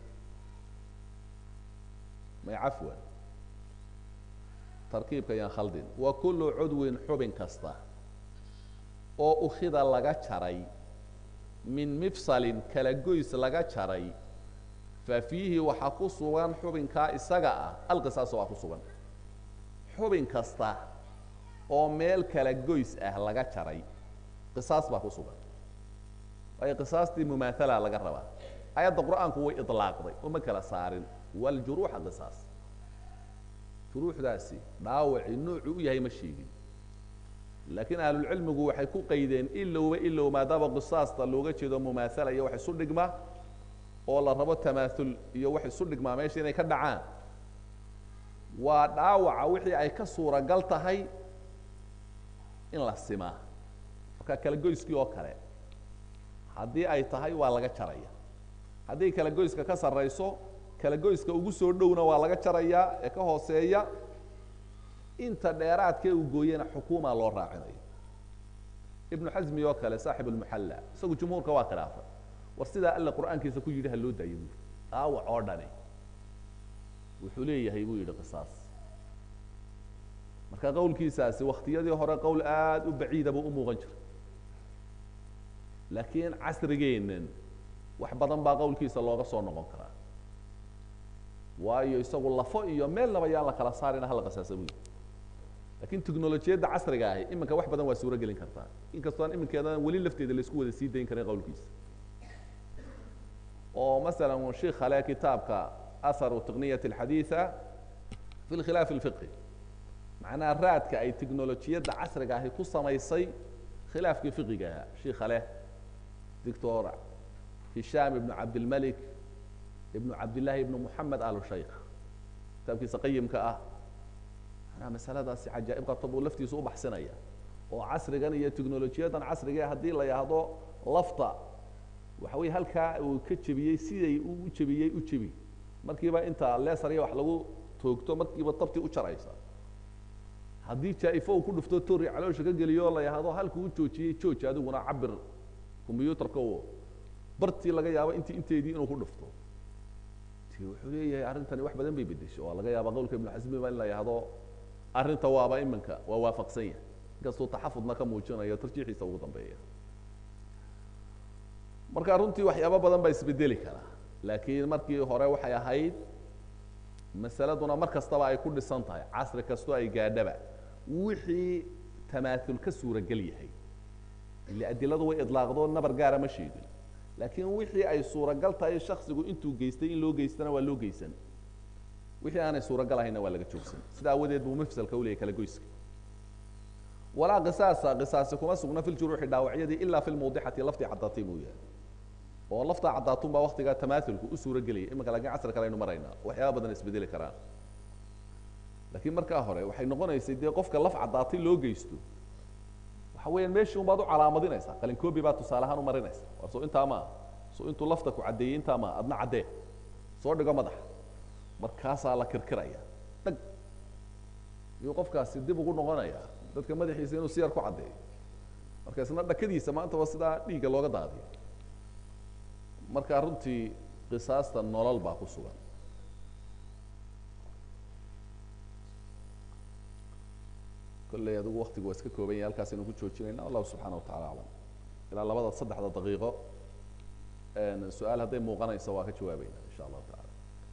Speaker 1: may cafwan tarkiibka yaan khaldin wa kulu cudwin xubin kasta oo ukida laga jaray min mifsalin kala goys laga jaray fa fiihi waxaa ku sugan xubinkaa isaga ah alqisaas waa ku sugan xubin kasta oo meel kala goys ah laga jaray qisaas baa ku sugan waayo qisaastii mumaathala laga rabaa ayadda qur-aanku way ilaaqday uma kala saarin waljuruuxa qisaas juruuxdaasi dhaawacii nuucu u yahay ma sheegin laakiin ahlulcilmigu waxay ku qaydeen ilowba ilow maadaama qisaasta looga jeedo mumaathala iyo wax isu dhigma oo la rabo tamaaul iyo wax isu dhigmaa meesha inay ka dhacaan waa dhaawaca wixii ay ka suuragal tahay in la simaa marka kala goyskii oo kale haddii ay tahay waa laga jaraya haddii kala goyska ka sarrayso kala goyska ugu soo dhowna waa laga jarayaa ee ka hooseeya inta dheeraadkee uu gooyena xukuuma loo raacinayo ibnu xasmi oo kale saaxib almuxalla isagu jumhuurka waa khilaafay war sidaa alla qur-aankiisa ku yidhi ha loo daayo buui dhaawac oo dhani wuxuu leeyahay buu yidhi qisaas marka qowlkiisaasi waktiyadii hore qowl aada u baciida buu u muuqan jiray laakiin casrigeennan wax badan baa qowlkiisa looga soo noqon karaa waayo isagu lafo iyo meelnaba yaan la kala saarina hala qisaasa buu yidhi lakin technolojiyadda casriga ahi iminka wax badan waa suuro gelin kartaa inkastoo aan iminkeedan weli lafteeda laisku wada sii dayn karin qowlkiisa oo masalan sheikh hale kitaabka aharu tiqniyat alxadiida fi lkhilaaf alfiqhi macnaha raadka ay technolojiyadda casriga ahi ku samaysay khilaafkii fiqiga ahaa sheikh hale doctor hishaam ibnu cabdilmalik ibnu cabdillahi ibnu moxamed alu shaykh kitaabkiisa qayimka ah manaa masaladaasi cajaa'ib qabta buu laftiisa u baxsinaya oo casrigan iyo technolojiyadan casriga haddii la yahdo lafta waxa weye halkaa uu ka jebiyey siday u jebiyey u jebi markiiba inta lesarya wax lagu toogto markiiba tabti u jaraysa haddii jaa-ifo uu ku dhufto tori caloosha ka geliyo la yahdo halkuu joojiyey jooji adiguna cabir combyuutarka o bartii laga yaabo intii inteedii inuu ku dhufto ti wuxuu leeyahay arrintani wax badan bay bedesho oo laga yaaba qowlka ibnu xasmiba in la yahdo arrinta waaba iminka waa waafaqsan yahay inkastuu taxafudna ka muujinayo tarjiixiisa ugu dambeeya marka runtii waxyaabo badan baa isbedeli karaa laakiin markii hore waxay ahayd masaladuna mar kastaba ay ku dhisan tahay casri kastoo ay gaadhaba wixii tamaaul ka suuragel yahay ile adiladu way idlaaqdoo nabar gaara ma sheegin laakiin wixii ay suuragal tahay shaksigu intuu geystay in loo geystana waa loo geysan wixii aanay suuragal ahayna waa laga joogsan sida awadeed buu mafsalka u leeyay kala goyska walaa qisaasa qisaasi kuma sugna fi ljuruuxi dhaawacyadii ilaa fi lmawdixati laftii caddaatay mooyaane oo laftaa caddaatun baa waktigaa tamaaulku u suura gelaya iminka laakiin casr kale aynu maraynaa waxyaaba badan isbedeli karaan laakiin markaa hore waxay noqonaysay dee qofka laf caddaatay loo geysto waxa weeyaan meeshii un baad u calaamadinaysaa qalinkoobi baad tusaale ahaan u marinaysa war soo intaa maa soo intuu lafta ku caddeeyey intaa maa adna caddee soo dhigo madaxa markaasaa la kirkiraya dhag iyuu qofkaasi dib ugu noqonaya dadka madaxiisa inuu si yar ku caddeeyo marka isna dhakadiisa maantaba sidaa dhiigga looga daadiyo marka runtii qisaasta nolol baa ku sugan kolley adigu waktigu waa iska kooban yahay halkaas aynu ku joojinayna allahu subxaana wa tacala aclam ilaa labada saddexda daqiiqo su-aal hadday muuqanayso waa ka jawaabayna insha allahu tacala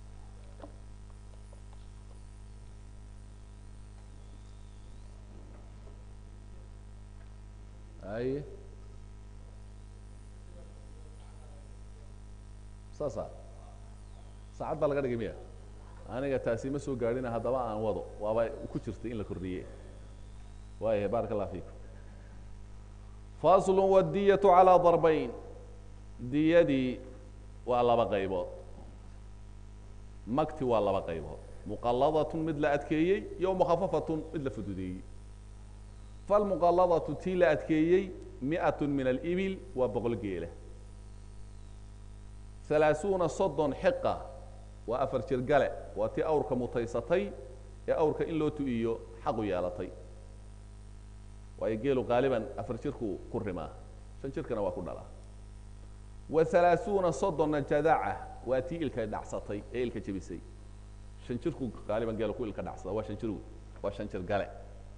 Speaker 1: aye saasa saacad baa laga dhigay miya aniga taasi ma soo gaadhina haddaba aan wado waaba ku jirtay in la kordhiye waaya baaraka allah fiikum faslu wadiyatu calaa darbayn diyadii waa laba qaybood magti waa laba qaybood muqaladatun mid la adkeeyey iyo mukhafafatun mid la fududeeyey falmuqaladatu tii la adkeeyey mi'at min alibil waa boqol geela halaaثuuna soddon xiqa waa afar jir gale waa tii awrka mutaysatay ee awrka in loo tu-iyo xaqu yeelatay waayo geelu qaaliban afar jirku ku rimaa shan jirkana waa ku dhalaa wa halaaثuuna soddonna jadaca waa tii ilka dhacsatay ee ilka jebisay shan jirku qaaliban geelu ku ilka dhacsada waa shan jir waa shan jir gale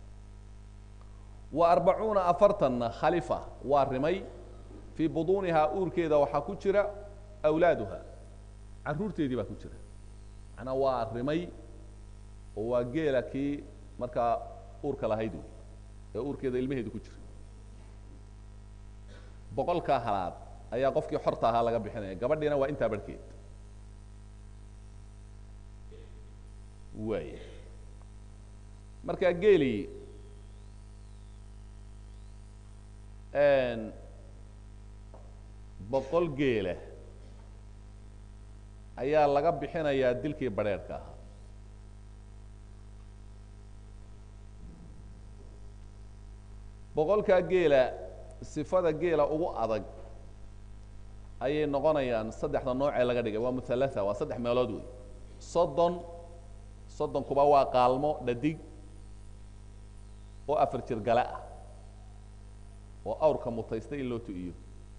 Speaker 1: wa arbacuuna afartanna khalifa waa rimay fii buduunihaa uurkeeda waxaa ku jira awlaaduha caruurteedii baa ku jira macnaa waa rimay oo waa geela kii markaa uurka lahayd wey ee uurkeeda ilmaheedu ku jira boqolkaa halaad ayaa qofkii xorta ahaa laga bixinaya gabadhiina waa intaa barhkeed waaya markaa geelii boqol geela ayaa laga bixinayaa dilkii badrheerhka ahaa boqolkaa geela sifada geela ugu adag ayay noqonayaan saddexda noocee laga dhigay waa muhalatha waa saddex meelood wey soddon soddonkuba waa qaalmo dhadig oo afar jir gale ah oo awrka mutaysta in loo tu-iyo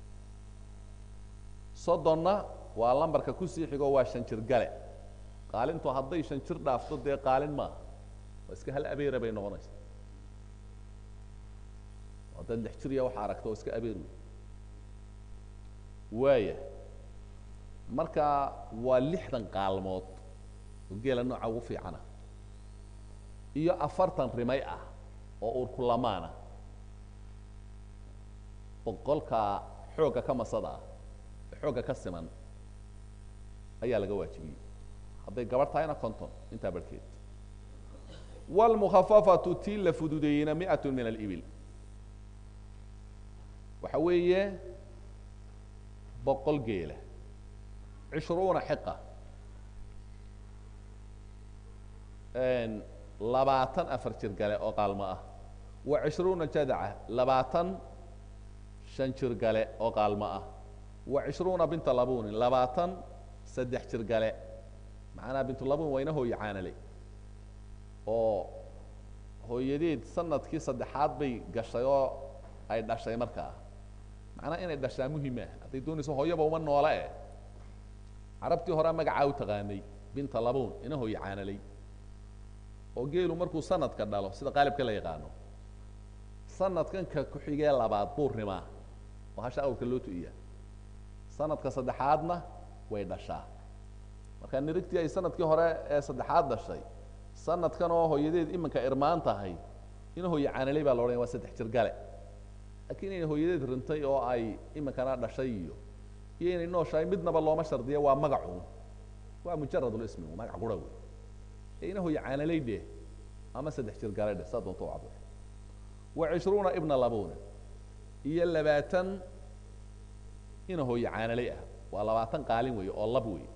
Speaker 1: soddonna waa lambarka kusii xigo waa shan jir gale qaalintu hadday shan jir dhaafto dee qaalin maaha waa iska hal abeera bay noqonaysaa haddaad lix jir ya waxa aragto oo iska abeer wey waaya marka waa lixdan qaalmood oo geela nooca ugu fiicana iyo afartan rimay ah oo uurkulamaana boqolka xoogga ka masada ah ee xoogga ka siman ayaa laga waajibiyey hadday gabarh tahayna conton intaa barhkeed wاlmukhafafatu tii la fududeeyeyna miئaة min alibil waxa weeye boqol geela cishruuna xiqa labaatan afar jir gale oo qaalmo ah wa cishruuna jadaca labaatan shan jir gale oo qaalmo ah wa cishruuna binta labunin labaatan saddex jir gale macnaha bintulabun wayna hooye caanale oo hooyadeed sanadkii saddexaad bay gashay oo ay dhashay markaa macnaha inay dhashaa muhima hadday doonayso hooyaba uma noole eh carabtii horea magacaa u taqaanay binta labun ina hooye caanaley oo geelu markuu sanadka dhalo sida qaalibka la yaqaano sanadkan ka ku-xigee labaad buu rimaa oo hasha awrka loo tu-iya sanadka saddexaadna way dhashaa marka nirigtii ay sanadkii hore ee saddexaad dhashay sanadkan oo hooyadeed iminka irmaan tahay ina hooye caanaley baa la odhanaya waa saddex jir gale laakiin inay hooyadeed rintay oo ay iminkana dhashay iyo iyo inay nooshahay midnaba looma shardiya waa magacu waa mujarad lismi magac qura wey inahoy caanalay dheh ama saddex jir gale dheh saa doonta u cabir wa cishruuna ibna labuna iyo labaatan inahoy caanalay ah waa labaatan qaalin weeye oo lab weeye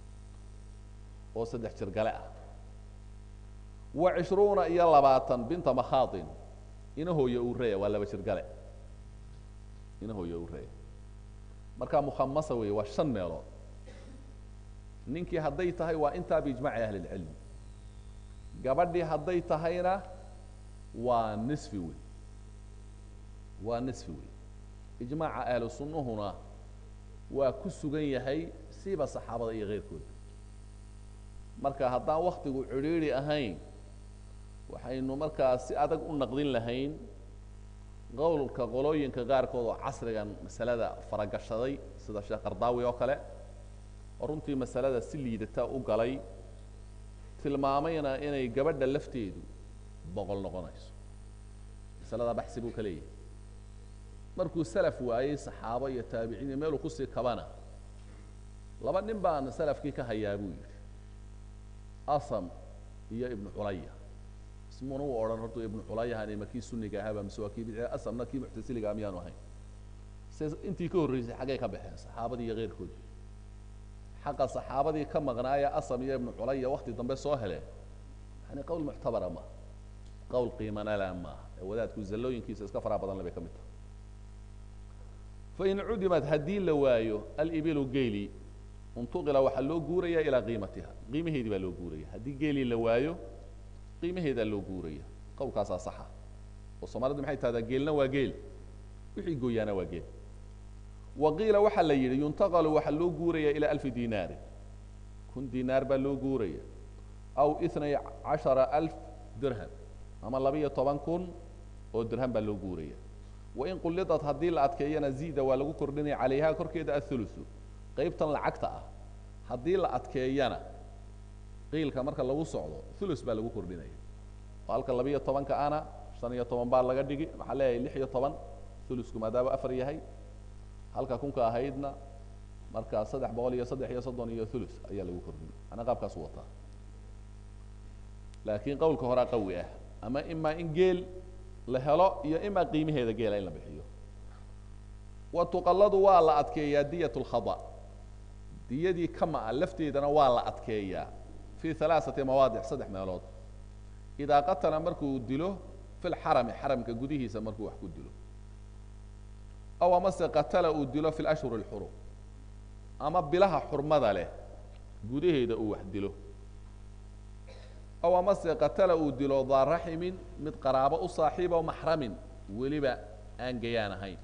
Speaker 1: oo saddex jir gale ah wa cishruuna iyo labaatan binta makhaatin inahooya ureya waa laba jir gale inahooya ureya markaa mukhamasa weeye waa shan meelood ninkii hadday tahay waa intaa biijmaci ahli اlcilm gabadhii hadday tahayna waa nisfi wey waa nisfi wey ijmaaca ahlu sunnuhuna waa ku sugan yahay siiba saxaabada iyo keyrkooda marka haddaan waktigu cidhiidri ahayn waxaynu markaa si adag u naqdin lahayn qowlka qolooyinka qaarkood oo casrigan masalada faragashaday sida sheekh qardaawi oo kale oo runtii masalada si liidata u galay tilmaamayna inay gabadha lafteedu boqol noqonayso masalada baxsi buu ka leeyahay markuu salaf waayey saxaabo iyo taabiciin iyo meeluu kusii kabana laba nin baan salafkii ka hayaa buu yidhi asam iyo ibnu culaya ismuna u odhan hortu ibnu culayahani ma kii suniga ahaaba mise waa kii bidciga asamna kii muctasiliga miyaanu ahayn se intii ka horreysay xaggay ka baxeen saxaabadii iyo keyrkoodii xaqa saxaabadii ka maqnaaya asam iyo ibnu culaya wakti dambe soo heleen yani qowl muctabara maaha qowl qiimanala maaha ee wadaadku zallooyinkiisa iska faraha badan le bay ka mid tahay fain cudimad haddii la waayo alibilu geeli untuqila waxaa loo guuraya ilaa qiimatiha qiimaheedii baa loo guuraya haddii geelii la waayo qiimaheedaa loo guuraya qowlkaasaa saxa oo soomaalidu maxay tahdaa geelna waa geel wixii gooyaana waa geel wa qiila waxaa la yidhi yuntaqalu waxaa loo guuraya ilaa alfi dinaarin kun dinaar baa loo guuraya aw itnay cashara alf dirham ama laba-iyo toban kun oo dirham baa loo guuraya wain qulidat haddii la adkeeyana ziida waa lagu kordhinaya calayha korkeeda athulusu qaybtan lacagta ah haddii la adkeeyana qiilka marka lagu socdo thulus baa lagu kordhinaya oo halka laba-iyo tobanka ana shan iyo toban baa laga dhigi maxaa leeyahay lix iyo toban thulusku maadaama afar yahay halka kunka ahaydna markaa saddex boqol iyo saddex iyo soddon iyo thulus ayaa lagu kordhinay ana qaabkaasu wataa laakiin qowlka horaa qawi ah ama imaa in geel la helo iyo imaa qiimaheeda geela in la bixiyo wa tuqalladu waa la adkeeyaa diyat lkhada diyadii kama-a lafteedana waa la adkeeyaa fii halaaثati mawaadic saddex meelood idaa qatala markuu dilo fi lxarami xaramka gudihiisa markuu wax ku dilo aw amase qatala uu dilo fi lashhur اlxurum ama bilaha xurmada leh gudaheeda uu wax dilo aw amase qatala uu dilo daa raximin mid qaraabo u saaxiibo maxramin weliba aan gayaan ahayn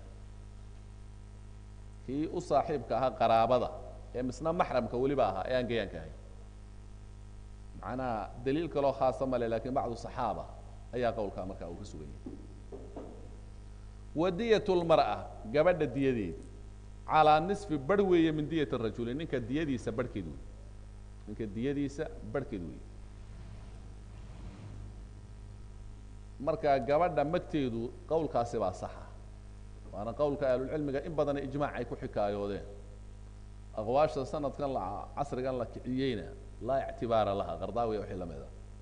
Speaker 1: kii u saaxiibka ahaa qaraabada ee misna maxramka weliba ahaa ee aan gayaanka ahayn macnaha daliil kaloo khaasa male lakin bacdu صaxaaba ayaa qowlkaa markaa uu ka sugan yahay wadiyat lmar'a gabadha diyadeedi calaa nisfi barh weeye min diyat rajuli ninka diyadiisa barhkeed wey ninka diyadiisa barhkeed wey marka gabadha magteedu qowlkaasi baa saxa waana qowlka ahlulcilmiga in badana ijmaac ay ku xikaayoodeen aqwaasha sanadkan la casrigan la kiciyeyna laa ictibaara laha qardaawiya wixii lamid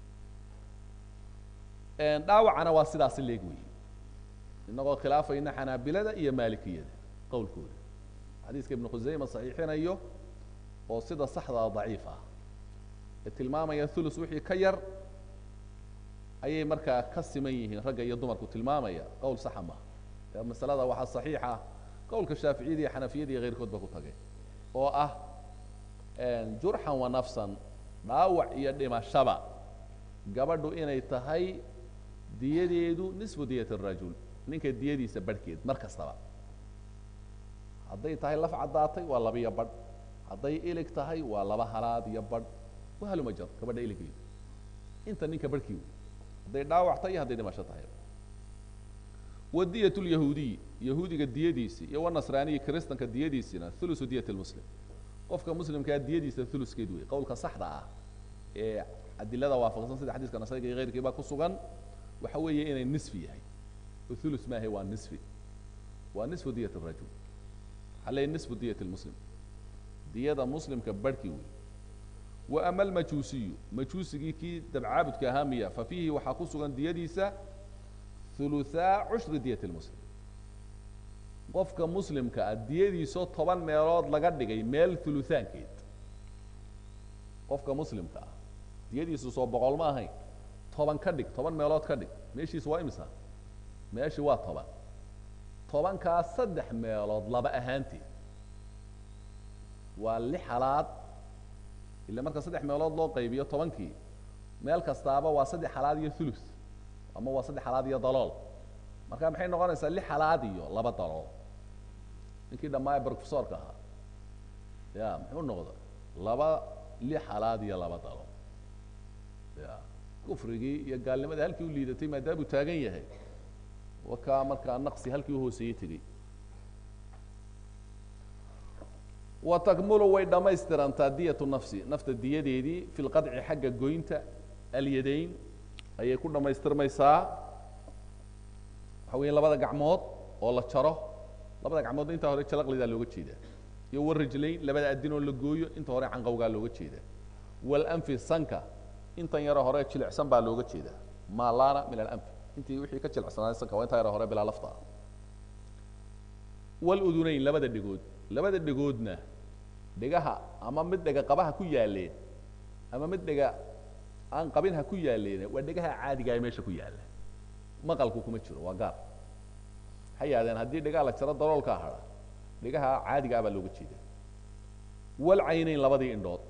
Speaker 1: a dhaawacana waa sidaasi leeg wey inagoo khilaafayna xanaabilada iyo maalikiyada qowlkooda xadiiska ibnu khusayma saxiixinayo oo sida saxdaa daciif ah ee tilmaamaya thulus wixii ka yar ayay markaa ka siman yihiin ragga iyo dumarku tilmaamaya qowl saxa maaha ee masalada waxaa saxiixa qowlka shaaficiyada iyo xanafiyada iyo keyrkood ba ku tagay oo ah jurxan wa nafsan dhaawac iyo dhimashaba gabadhu inay tahay diyadeedu nisfu diyat arajul ninka diyadiisa barhkeed mar kastaba hadday tahay laf caddaatay waa laba iyo badh hadday ilig tahay waa laba halaad iyo badh wahaluma jar gabadha iligeedu inta ninka barhkii wey hadday dhaawac tahay iyo hadday dhimasho tahay wadiyat lyahuudiy yahuudiga diyadiisii iyo wanasraaniyi kristanka diyadiisina thulusu diyat lmuslim qofka muslimkaa diyadiisa thuluskeed wey qowlka saxda ah ee adilada waafaqsan sida xadiiska nasayga iyo keyrkii baa ku sugan waxa weeye inay nisfi yahay oo thulus maahe waa nisfi waa nisfu diyat rajul waxaa leeyahy nisfu diyat lmuslim diyada muslimka barhkii wey wa ama almajuusiyu majuusigii kii dabcaabudka ahaa miya fa fiihi waxaa ku sugan diyadiisa huluthaa cushri diyati lmuslim qofka muslimka ah diyadiisoo toban meelood laga dhigay meel huluthaankeed qofka muslimka ah diyadiisu soo boqol ma ahayn toban ka dhig toban meelood ka dhig meeshiisu waa imisa meeshii waa toban tobankaa saddex meelood laba ahaanteed waa lix halaad ila marka saddex meelood loo qaybiyo tobankii meel kastaaba waa saddex halaad iyo thuluth ama waa saddex halaad iyo dalool marka maxay noqonaysaa lix halaad iyo laba dalool ninkii dhammaaya brofesorka ahaa ya muxuu noqda laba lix halaad iyo laba dalool ya kufrigii iyo gaalnimadii halkii u liidatay maadaamuu taagan yahay wakaa markaa naqsi halkii uhooseeyey tegey wa takmulu way dhamaystirantaa diyatu nafsi nafta diyadeedii fi lqadci xagga goynta alyadayn ayay ku dhammaystirmaysaa waxa weya labada gacmood oo la jaro labada gacmoodna intaa hore jalaqlidaa looga jeedaa iyo warajlayn labada adin oo la gooyo inta hore canqowgaa looga jeedaa walanfi sanka intan yaro hore jilicsan baa looga jeedaa maalana min alanfi intii wixii ka jilicsanaaday sanka waa intaa yaro hore bilaa lafta ah waludunayn labada dhegood labada dhegoodna dhegaha ama mid dhega qabaha ku yaaleen ama mid dhega aan qabin ha ku yaaleen waa dhegaha caadiga ee meesha ku yaalla maqalku kuma jiro waa gaar waxay yahdeen haddii dhegaha la jaro daloolkaa hadha dhegaha caadiga ah baa looga jeeda walcaynayn labadii indhood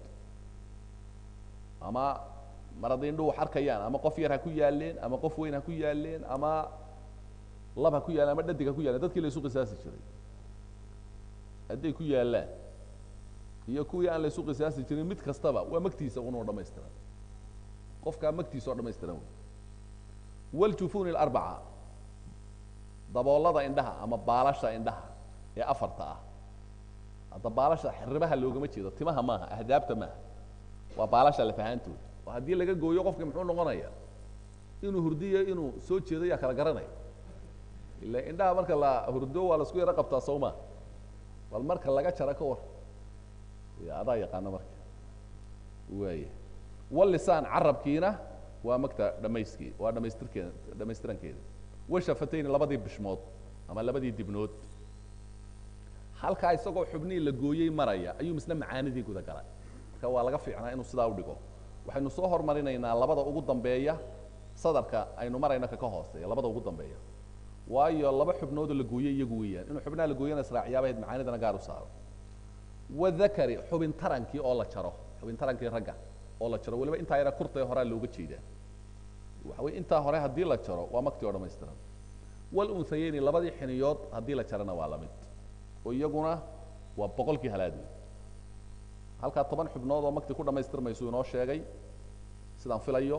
Speaker 1: ama mar hadday indhuhu wax arkayaan ama qof yar ha ku yaaleen ama qof weyn ha ku yaaleen ama lab ha ku yaaleen ama dhadig ha ku yaaleen dadkii la isu qisaasi jiray hadday ku yaallaan iyo kuwii aan la isu qisaasi jirin mid kastaba waa magtiisa unoo dhamaystiran qofkaa magtiisa oo dhamaystiran wey waljufuni alarbaca daboolada indhaha ama baalasha indhaha ee afarta ah hadda baalasha xiribaha loogama jeedo timaha maaha ahdaabta maaha waa baalasha lafahaantooda oo haddii laga gooyo qofki muxuu noqonaya inuu hurdiyo inuu soo jeedo yaa kala garanaya ila indhaha marka la hurdo waa la isku yaro qabtaa soo maa bal marka laga jaro ka war ya adaa yaqaana marka waaya walisaan carabkiina waa magta dhamayskii waa dhamaystirkeeda dhamaystirankeeda washafatayni labadii bishmood ama labadii dibnood halkaa isagoo xubnihii la gooyey maraya ayuu misna macaanidii guda galay marka waa laga fiicnaa inuu sidaa udhigo waxaynu soo hormarinaynaa labada ugu dambeeya sadarka aynu marayno kaka hooseeya labada ugu dambeeya waayo laba xubnoodoo la gooyey iyagu weeyaan inuu xubnaha la gooyana israaciyaabahayd macaanidana gaar u saaro wadakari xubin tarankii oo la jaro xubin tarankii ragga oo la jaro waliba intaa yara kurtae horaa looga jeedaa waxa wey intaa hore haddii la jaro waa maktii oo dhamaystiran walunsayeyni labadii xiniyood haddii la jarana waa lamid oo iyaguna waa boqolkii halaad wey halkaa toban xubnood oo maktii ku dhamaystirmaysu inoo sheegay sidaan filayo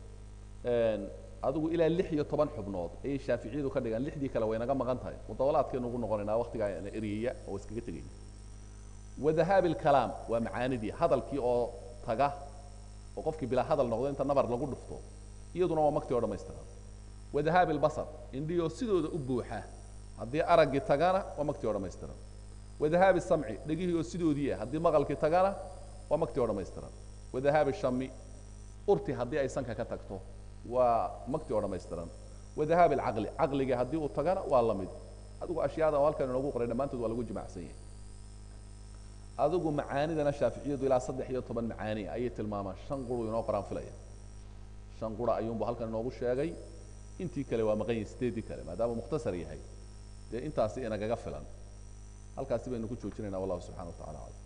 Speaker 1: adigu ilaa lix iyo toban xubnood ayay shaaficiyadu ka dhigaan lixdii kale way naga maqan tahay mudawalaadkeenu ugu noqonaynaa waktigaa eryaya oo iskaga tegayna wadahaabi lkalaam waa macaanidii hadalkii oo taga oo qofkii bilaa hadal noqdo inta nabar lagu dhufto iyaduna waa maktii oo dhamaystiran wadahaabi lbasar indhihii oo sidooda u buuxa haddii araggii tagana waa maktii oo dhamaystiran wadahaabi samci dhegihii oo sidoodii ah haddii maqalkii tagana waa maktii oo dhamaystiran wadahaabi shami urti haddii ay sanka ka tagto waa maktii oo dhamaystiran wadahaabi alcaqli caqligii haddii uu tagana waa la mid adigu ashyaada oo halkan inoogu qoray dhammaantood waa lagu jimacsan yahay adigu macaanidana shaaficiyadu ilaa saddex iyo toban macaani ayay tilmaamaan shan quru inoo qoraan filaya shan qura ayuunbu halkan inoogu sheegay intii kale waa maqan yihin sideedii kale maadaama mukhtasar yahay dee intaasi inagaga filan halkaasi baynu ku joojinayna wallahu subxana wa tacala aclam